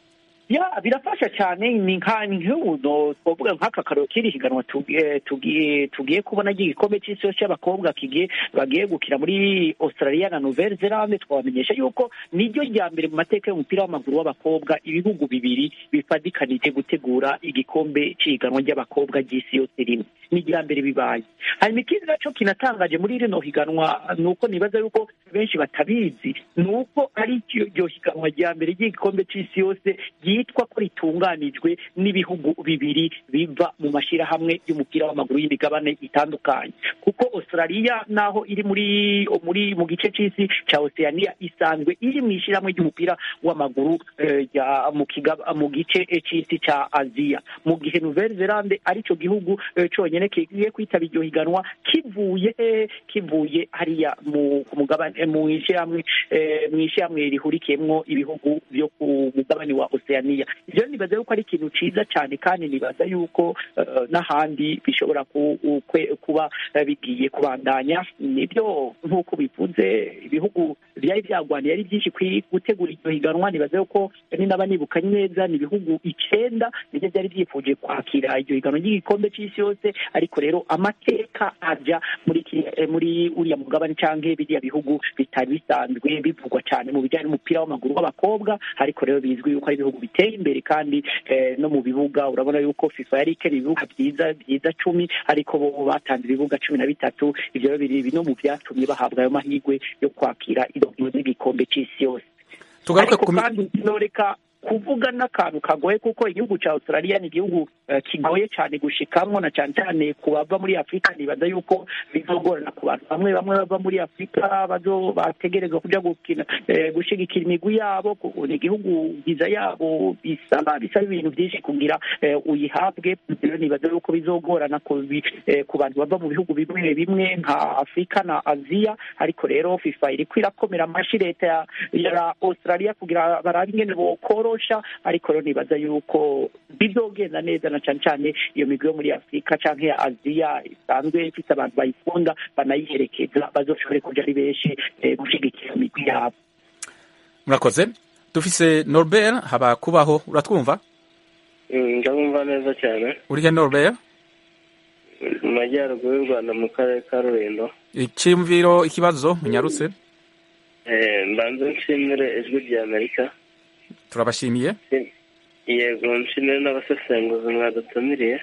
ya birafasha cyane ni nka ni nk'ubuno twavuga nk'aka karero k'iri higanwa tugiye tugiye tugiye kubona ry'igikombe cy'isi yose cy'abakobwa kigiye bagiye gukina muri australia na nouvelle zelande twabamenyesha yuko niryo rya mbere mu mateka y'umupira w'amaguru w'abakobwa ibihugu bibiri bifadikanije gutegura igikombe cy'ihiganwa ry'abakobwa ry'isi yose rimwe ni irya mbere bibaye hanyuma ikindi naco kinatangaje muri rino higanwa ni uko nibaza yuko benshi batabizi ni uko ari iryo higanwa rya mbere ry'igikombe cy'isi yose ryitwa ko ritunganijwe n'ibihugu bibiri biva mu mashyirahamwe y'umupira w'amaguru y'imigabane itandukanye kuko australia naho iri muri muri mu gice cy'isi cya oceania isanzwe iri mu ishyirahamwe ry'umupira w'amaguru eh, rya- mu kiga- mu gice eh, cy'isi cya aziya mu gihe nouvelle zelande aricyo gihugu eh, cyonyine kigiye kwitaba iryo higanwa kivuye eh, kivuye hariya mu ku mugabane eh, mu ishyirahamwe eh, mu ishyirahamwe rihurikiyemwo ibihugu byo ku mugabane wa oceania ibyo nibaza yuko ari ikintu ciza cyane kandi nibaza yuko eh, n'ahandi bishobora ku- kwe- kuba eh, bigiye kubandanya nibyo nk'uko bivuze ibihugu byari byagwaniye ari byinshi kwi- gutegura iryo higanwa nibaza yuko ni naba nibuka neza ni ibihugu icenda nibyo byari byifuje kwakira iryo higanwa ry'igikombe cy'isi yose ariko rero amateka aja muri kiriya- eh, muri uriya mugabane canke biriya bihugu bitari bisanzwe bivugwa cyane mu bijyanye n'umupira w'amaguru w'abakobwa ariko rero bizwi yuko ari ibihugu biteye imbere kandi eh, no mu bibuga urabona yuko fifa yari ikeneye ibibuga byiza byiza cumi ariko bo batanze ibibuga cumi na bitatu ivyo rero biri no mu vyatumye bahabwa ayo mahirwe yo kwakira izo nkino z'igikombe c'isi yose tugaruke ariko ku mi- kandi noreka kuvuga n'akantu kagoye kuko igihugu cya australia ni igihugu eh, kigoye cyane gushikamwo na cyane cyane ku bava muri afurika nibaza yuko bizogorana ku bantu bamwe bamwe bava muri afurika bazo bategerezwa kuja gukina eh, gushigikira imigwi yabo kuko ni igihugu viza yabo bisaba bisaba ibintu byinshi kugira eh, uyihabwe rero nibaza yuko bizogorana ku bi- eh, ku bantu bava mu bihugu bimwe bimwe nka afurika na aziya ariko rero fifa iriko irakomera amashi leta ya, ya australia kugira barabe ingene bokorosha ariko rero nibaza yuko bizogenda neza na cane cane iyo migwi yo muri afurika canke ya aziya isanzwe ifite abantu bayikunda banayiherekeza bazoshobore kuja ari benshi eh, gushigikira imigwi yabo murakoze dufise norbert haba kubaho uratwumva ndabumva neza cyane urihe norbert mu majyaruguru y'u rwanda mu karere ka rulindo icyumviro ikibazo munyarutse Eh, mbanze nshimire ijwi rya amerika turabashimiye yego nshimire n'abasesenguzi mwadutumiriye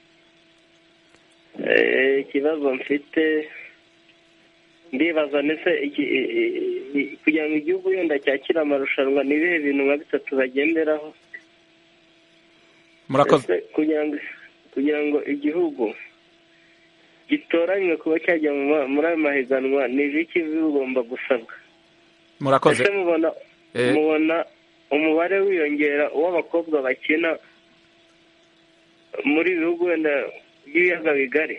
Eh, ikibazo mfite ndibaza ndetse iki- i- i- i- kugira ngo igihugu yenda cyakire amarushanwa ni ibihe bintu nka bitatu bagenderaho murakoze Ese kugira ngo kugira ngo igihugu gitoranywe kuba cyajya mu ma- muri ayo mahiganwa ni ibiki bigomba gusabwa murakoze ese mubona Eh. mubona umubare wiyongera w'abakobwa bakina muri ibi bihugu wenda by'ibiyaga bigari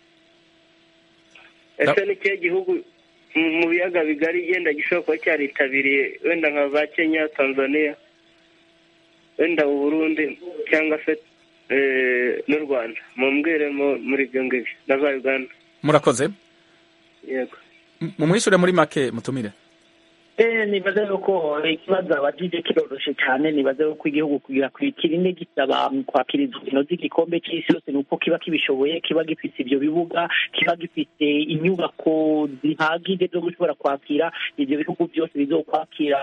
ese ni ikihe gihugu mu mu biyaga bigari yenda gishobora kuba cyaritabiriye wenda nka za kenya tanzania wenda u burundi cyangwa se eh, n'u rwanda mumbwiremo muri ibyo ngibyo na za uganda murakoze yego mumwishure muri make mutumire Eh, nibaza yuko ikibazo abajije kiroroshe cyane nibaza yuko igihugu kugira kirinde gisaba kwakira izo nkino z'igikombe cy'isi yose ni uko kiba kibishoboye kiba gifite ibyo bibuga kiba gifite inyubako zihagije zo gushobora kwakira ibyo bihugu byose bizokwakira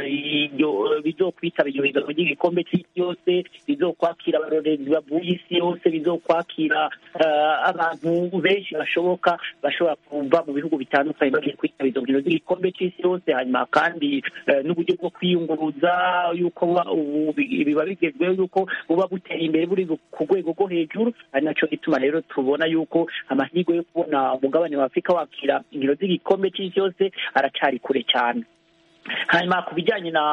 ibyo bizokwitaba ibyo biganwa by'igikombe cy'isi yose bizokwakira abarorerezi bavuye isi yose bizokwakira eh, abantu benshi bashoboka bashobora kuva mu bihugu bitandukanye bagiye kwitaba izo nkino z'igikombe cy'isi yose hanyuma kandi eh, n'uburyo bwo kwiyunguruza yuko buba- ubu bi- biba bigezweho yuko buba buteye imbere buri ku rwego rwo hejuru ari naco gituma rero tubona yuko amahirwe yo kubona umugabane wa afurika wakira inkino z'igikombe cy'isi yose aracari kure cyane hanyuma ku bijyanye na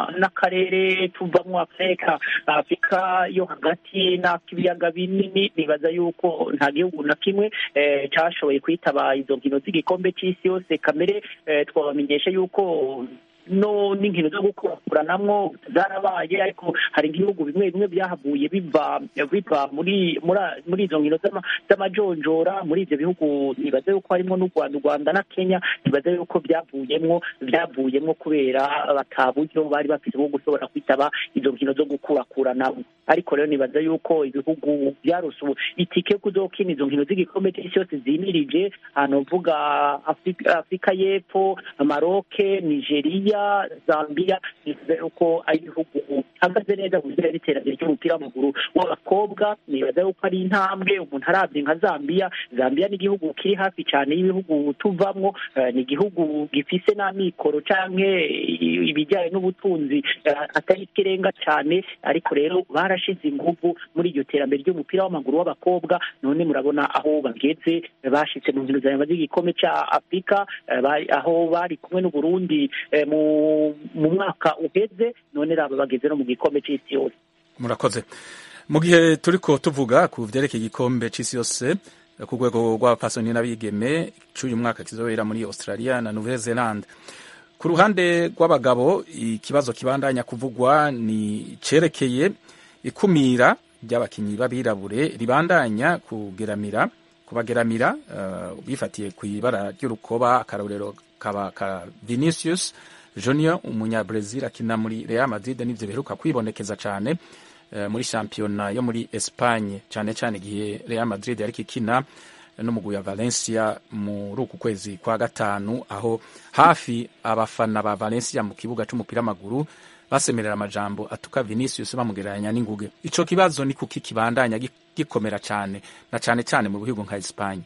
n'akarere tuvamo afurika afurika yo hagati n'ak'ibiyaga binini nibaza yuko nta gihugu na kimwe eh, cyashoboye kwitaba izo nkino z'igikombe cy'isi yose kamere eh, twabamenyesha yuko no n'inkino zo gukurakuranamwo zarabaye ariko hari ibihugu bimwe bimwe byahavuye biva biva muri muri- muri izo nkino z'ama- z'amajonjora muri ibyo bihugu nibaza yuko harimo n'u rwanda u rwanda na kenya nibaza yuko byavuyemwo byavuyemwo kubera bata buryo bari bafite bwo gushobora kwitaba izo nkino zo gukurakuranamo ariko rero nibaza yuko ibihugu byarose ubu itike yo kuzokina izo nkino z'igikombe cy'isi yose zimirije ahantu uvuga Afurika- afurika y'epfo maroke nigeria zambia nibaza yuko ari ibihugu bihagaze neza mu bijyanye n'iterambere ry'umupira w'amaguru w'abakobwa nibaza yuko ari intambwe umuntu arabye nka zambia zambia ni igihugu kiri hafi cyane y'ibihugu tuvamwo eh, ni igihugu gifise n'amikoro canke i- ibijyanye n'ubutunzi eh, atari ikirenga cyane ariko rero barashize inguvu muri iryo terambere ry'umupira w'amaguru w'abakobwa none murabona aho bageze eh, bashitse mu nkino za z'igikombe ca afurika eh, bari- aho bari kumwe n'uburundi eh, mu mu mwaka uheze none raba bageze no mu gikombe c'isi yose murakoze mu gihe turiko tuvuga ku vyerekeye igikombe c'isi yose eh, ku rwego rw'abapasoni n'abigeme c'uyu mwaka kizobera muri australia na nouvelle zelande ku ruhande rw'abagabo ikibazo kibandanya kuvugwa ni cerekeye ikumira ry'abakinyi b'abirabure ribandanya kugeramira kubageramira uh, bifatiye ku ibara ry'urukoba akarorero kaba ka vinicius junior umunyabrazil akina muri real madrid n'ivyo biheruka kwibonekeza cane uh, muri shampiyona yo muri espagne cane cane igihe real madrid yariko ikina n'umugwi wa valencia muri uku kwezi kwa gatanu aho hafi abafana ba valencia mu kibuga c'umupira w'amaguru basemerera amajambo atuka vinicius bamugereranya n'inguge ico kibazo ni kuki kibandanya gi- gikomera cane na cane cane mu bihugu nka espagne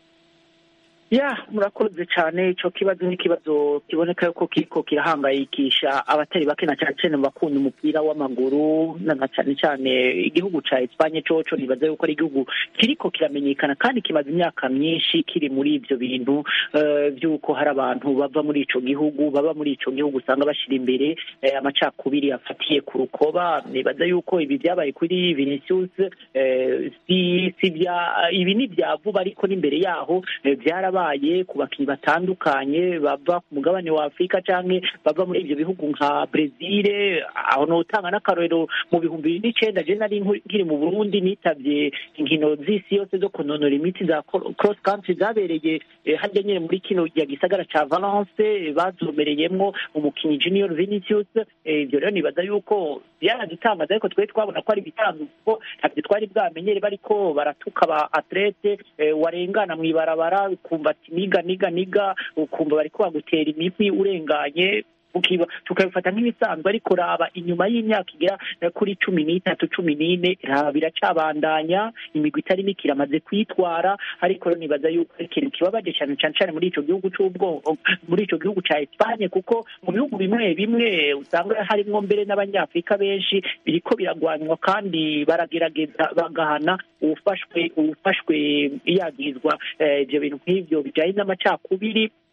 ya murakoze cyane icyo kibazo ni ikibazo kiboneka yuko kiriko kirahangayikisha abatari bake na cyane cyane mu bakunda umupira w'amaguru na na cyane cyane igihugu ca Espanye coco nibaza yuko ari igihugu kiriko kiramenyekana kandi kimaze imyaka myinshi kiri muri ivyo bintu eh, vy'uko hari abantu bava muri ico gihugu baba muri ico gihugu usanga bashira imbere eh, amacakubiri afatiye ku rukoba nibaza yuko ibi vyabaye kuri Vinicius eh, si si bya ibi ni bya vuba ariko n'imbere yaho eh, byarabaye ku bakinnyi batandukanye bava ku mugabane wa afurika canke bava muri ivyo bihugu nka brezil aho notanga n'akarorero mu bihumbi bibiri n'icenda je nari nku- nkiri mu burundi nitavye inkino z'isi yose zo kunonora imitsi za cro- cross country zabereye eh, harya nyene muri kino ya gisagara ca valence eh, bazomereyemwo umukinnyi junior vinicius eh, ivyo rero nibaza yuko byaradutangaza ariko twari twabona ko ari ibitangaza kuko ntabyo twari bwamenyere bariko baratuka aba atlete eh, warengana mw'ibarabara ukumva ati niga niga niga ukumva bariko bagutera imigwi urenganye ukiba tukabifata nk'ibisanzwe ariko raba inyuma y'imyaka igera eh, kuri cumi n'itatu cumi n'ine raba biracabandanya imigwi itari mike iramaze kwitwara ariko rero nibaza yuko ari ikintu kibabaje cyane cyane cyane muri ico gihugu c'ubwoko muri ico gihugu ca Espanye kuko mu bihugu bimwe bimwe usanga harimwo mbere n'abanyafurika benshi biriko biragwanywa kandi baragerageza bagahana uwufashwe uwufashwe yagizwa eh, ivyo bintu nk'ivyo bijanye n'amacakubiri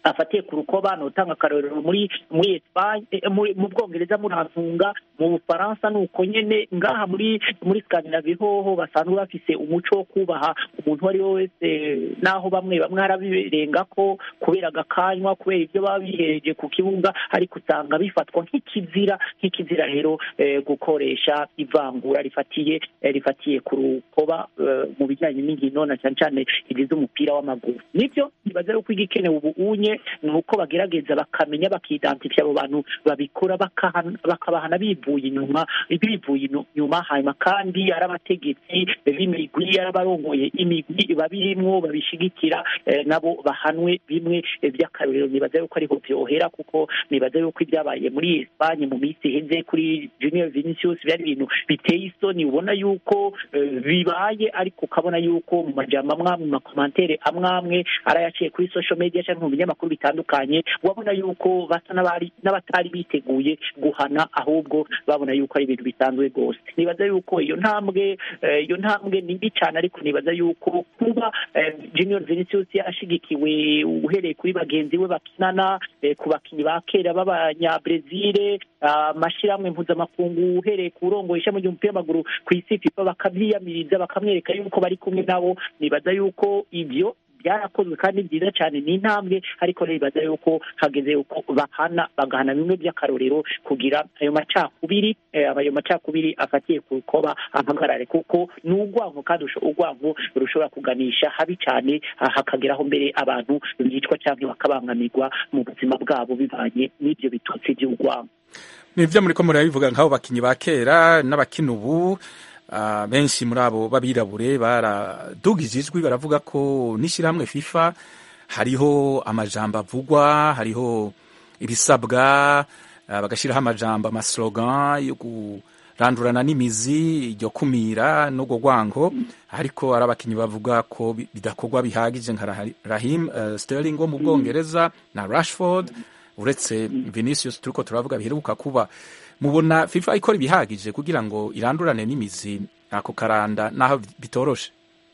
afatiye ku rukoba notanga akarorero muri muri Espagne eh, muri- mu Bwongereza murantunga mu Bufaransa nuko nyene ngaha muri muri Scandinavie hoho basanzwe bafise umuco wo kubaha umuntu uwo ari we wese naho bamwe bamwe harabirenga ko kubera agakanywa kubera ibyo baba bihereje ku kibuga ariko usanga bifatwa nk'ikizira nk'ikizira rero eh, gukoresha ivangura rifatiye eh, rifatiye ku rukoba eh, mu bijyanye n'inkino na cyane cyane izi z'umupira w'amaguru nibyo nibaza yuko igikenewe ubu unye ni uko bagerageza bakamenya bakidantifya abo bantu babikora bakahana- bakabahana bivuye inyuma bivuye inu- inyuma hanyuma kandi ari abategetsi b'imigwi ari abarongoye imigwi babirimwo babishigikira eh, nabo bahanwe bimwe eh, by'akarorero nibaza yuko ariho byohera kuko nibaza yuko ibyabaye muri Espagne mu minsi iheze kuri Junior Vinicius byari ibintu biteye isoni ubona yuko eh, bibaye ariko ukabona yuko mu majambo amwe amwe mu makomantere amwe amwe arayaciye kuri social media cyangwa mu binyamakuru bitandukanye wabona yuko basa n'abari n'abatari biteguye guhana ahubwo babona yuko ari ibintu bisanzwe rwose nibaza yuko iyo ntambwe eh, iyo ntambwe ni mbi cyane ariko nibaza yuko kuba eh, Junior Vinicius ashigikiwe uhereye kuri bagenzi we bakinana eh, ku bakinnyi ba kera b'abanyabrezil amashyirahamwe mpuzamakungu uhereye ku urongoye ishami ry'umupira w'amaguru ku isi FIFA bakabyiyamiriza bakamwereka yuko bari kumwe nabo nibaza yuko ibyo byarakozwe kandi byiza cyane ni intambwe ariko nibaza yuko hageze yuko bahana bagahana bimwe by'akarorero kugira ayo macakubiri eh, ayo macakubiri afatiye ku rukoba ahagarare kuko ni urwango kandi usho- urwango rushobora kuganisha habi cyane ah, hakageraho mbere abantu bicwa cyangwa bakabangamirwa mu buzima bwabo bivanye n'ibyo bitutsi by'urwango nibyo muri ko murabivuga nk'abo bakinnyi ba kera n'abakina ubu ah, benshi muri abo b'abirabure baradugije ijwi baravuga ko n'ishyirahamwe fifa hariho amajambo avugwa hariho ibisabwa ah, bagashyiraho amajambo amaslogan yo kurandurana n'imizi iryo kumira n'urwo rwango ariko ari abakinnyi bavuga ko bi- bidakorwa bihagije nka Rahi- rahim eh, sterling wo mu bwongereza na rashford uretse vinicius turiko turavuga biheruka kuba mubona fifa ikora ibihagije kugira ngo irandurane n'imizi ako karanda naho bitoroshe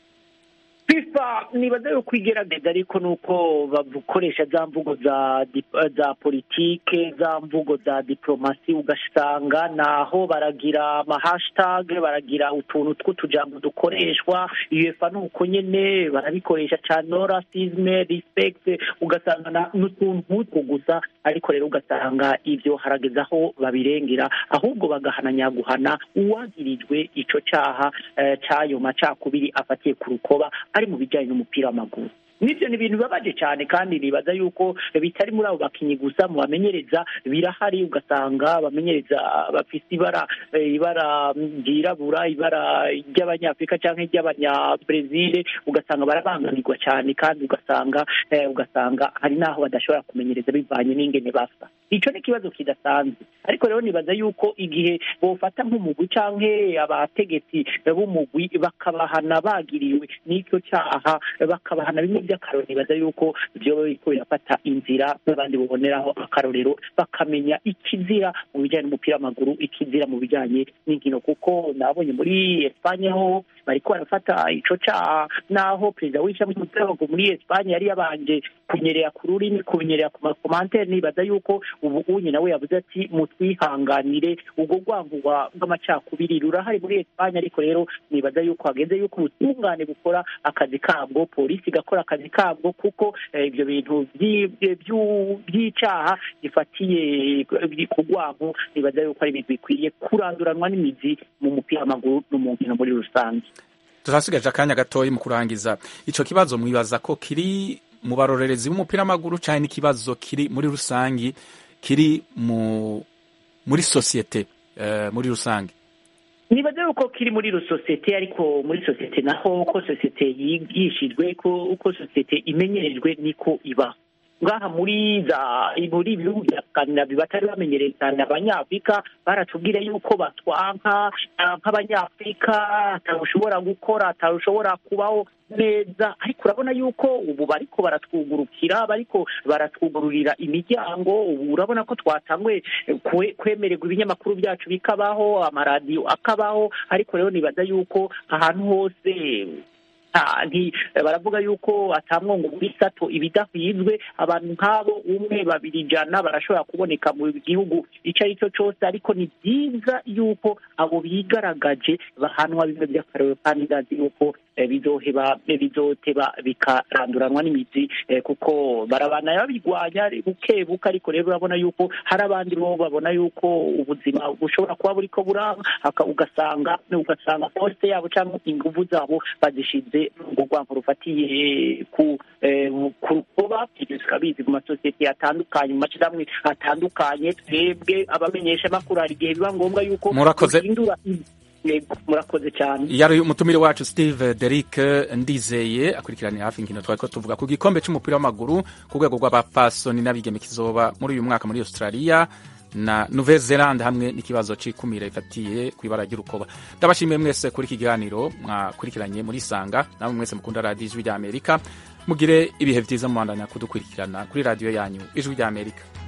FIFA nibaza yuko igerageza ariko nuko bakoresha za mvugo za dip- za politike za mvugo za diplomasi ugasanga naho baragira ama hashtag baragira utuntu tw'utujambo dukoreshwa UEFA nuko nyene barabikoresha cyane no racisme respect ugasanga na- n'utuntu nk'utwo gusa ariko rero ugasanga ibyo harageza aho babirengera ahubwo bagahana nyaguhana uwagirijwe ico caha eh, c'ayo macakubiri afatiye ku rukoba ari mu bijyanye n'umupira w'amaguru nibyo ni ibintu bibabaje cyane kandi nibaza yuko bitari muri abo bakinnyi gusa mu bamenyereza birahari ugasanga abamenyereza bafite ibara eh, ibara ryirabura ibara ry'abanyafurika cyangwa iry'abanyabrezil ugasanga barabangamirwa cyane kandi ugasanga eh, ugasanga hari n'aho badashobora kumenyereza bivanye n'ingene basa icyo ni ikibazo kidasanzwe ariko rero nibaza yuko igihe bofata nk'umugwi cyangwa abategetsi b'umugwi bakabahana bagiriwe n'icyo cyaha bakabahana bimwe by'akarorero nibaza yuko byoba biriko birafata inzira n'abandi baboneraho akarorero bakamenya ikizira mu bijyanye n'umupira w'amaguru ikizira mu bijyanye n'inkino kuko nabonye muri Espanye ho bariko barafata ico caha naho perezida w'ishami ry'umupira w'amaguru muri Espanye yari yabanje kunyerera ku rurimi kunyerera ku makomantere nibaza yuko ubu unye nawe yavuze ati mutwihanganire ubwo rwango rwa- rw'amacakubiri rurahari muri Espanye ariko rero nibaza yuko hageze yuko ubutungane bukora akazi kabwo polisi igakora akazi kabwo kuko eh, ibyo bintu by'i- by'u- by'icaha gifatiye ku rwango nibaza yuko ari ibintu bikwiye kuranduranwa n'imizi mu mupira w'amaguru no mu nkino muri rusange turasigaje akanya gatoya mu kurangiza ico kibazo mwibaza ko kiri mu barorerezi b'umupira w'amaguru cyane n'ikibazo kiri muri rusangi kiri mu muri sosiyete eh, muri rusange nibaza yuko kiri muri sosiyete ariko muri sosiyete naho uko sosiyete yigishijwe ko uko sosiyete imenyerejwe niko iba ngaha muri za muri ibihugu bya skandinavi batari bamenyereye cyane abanyafurika baratubwira yuko batwanka ah, nk'abanyafurika atawushobora gukora atawushobora kubaho neza ariko urabona yuko ubu bariko baratwugurukira bariko baratwugururira imiryango ubu urabona ko twatanguye kwe- kwemererwa ibinyamakuru byacu bikabaho amaradiyo akabaho ariko rero nibaza yuko ahantu hose nta- nti- baravuga yuko atamwongo muri sato ibidahwizwe abantu nk'abo umwe babiri ijana barashobora kuboneka mu gihugu icyo ari cyo cyose ariko ni byiza yuko abo bigaragaje bahanwa bimwe by'akarere kandi ndazi yuko eh, bizoheba bizoteba bikaranduranwa n'imizi eh, kuko barabana babirwanya buke buke ariko rero urabona yuko hari abandi bo babona yuko ubuzima bushobora kuba buriko buraba haka- ugasanga ugasanga poste yabo cyangwa inguvu zabo bazishize mu rwango rufatiye ku eh, ku rukoba ibyo tukabizi mu masosiyete atandukanye mu mashyirahamwe atandukanye twebwe abamenyesha makuru hari igihe biba ngombwa yuko Murakoze. duhindura Yego, murakoze cyane yari umutumire wacu steve derick ndizeye akurikiranira hafi inkino twari ko tuvuga ku gikombe cy'umupira w'amaguru ku rwego rw'abapasoni n'abigeme kizoba muri uyu mwaka muri australia na nouvelle zelande hamwe n'ikibazo c'ikumira ifatiye ku ibara ry'urukoba ndabashimiye mwese kuri iki kiganiro mwakurikiranye muri sanga namwe mwese mukunda radiyo ijwi ry'amerika mugire ibihe byiza mubandanya kudukurikirana kuri radiyo yanyu ijwi ry'amerika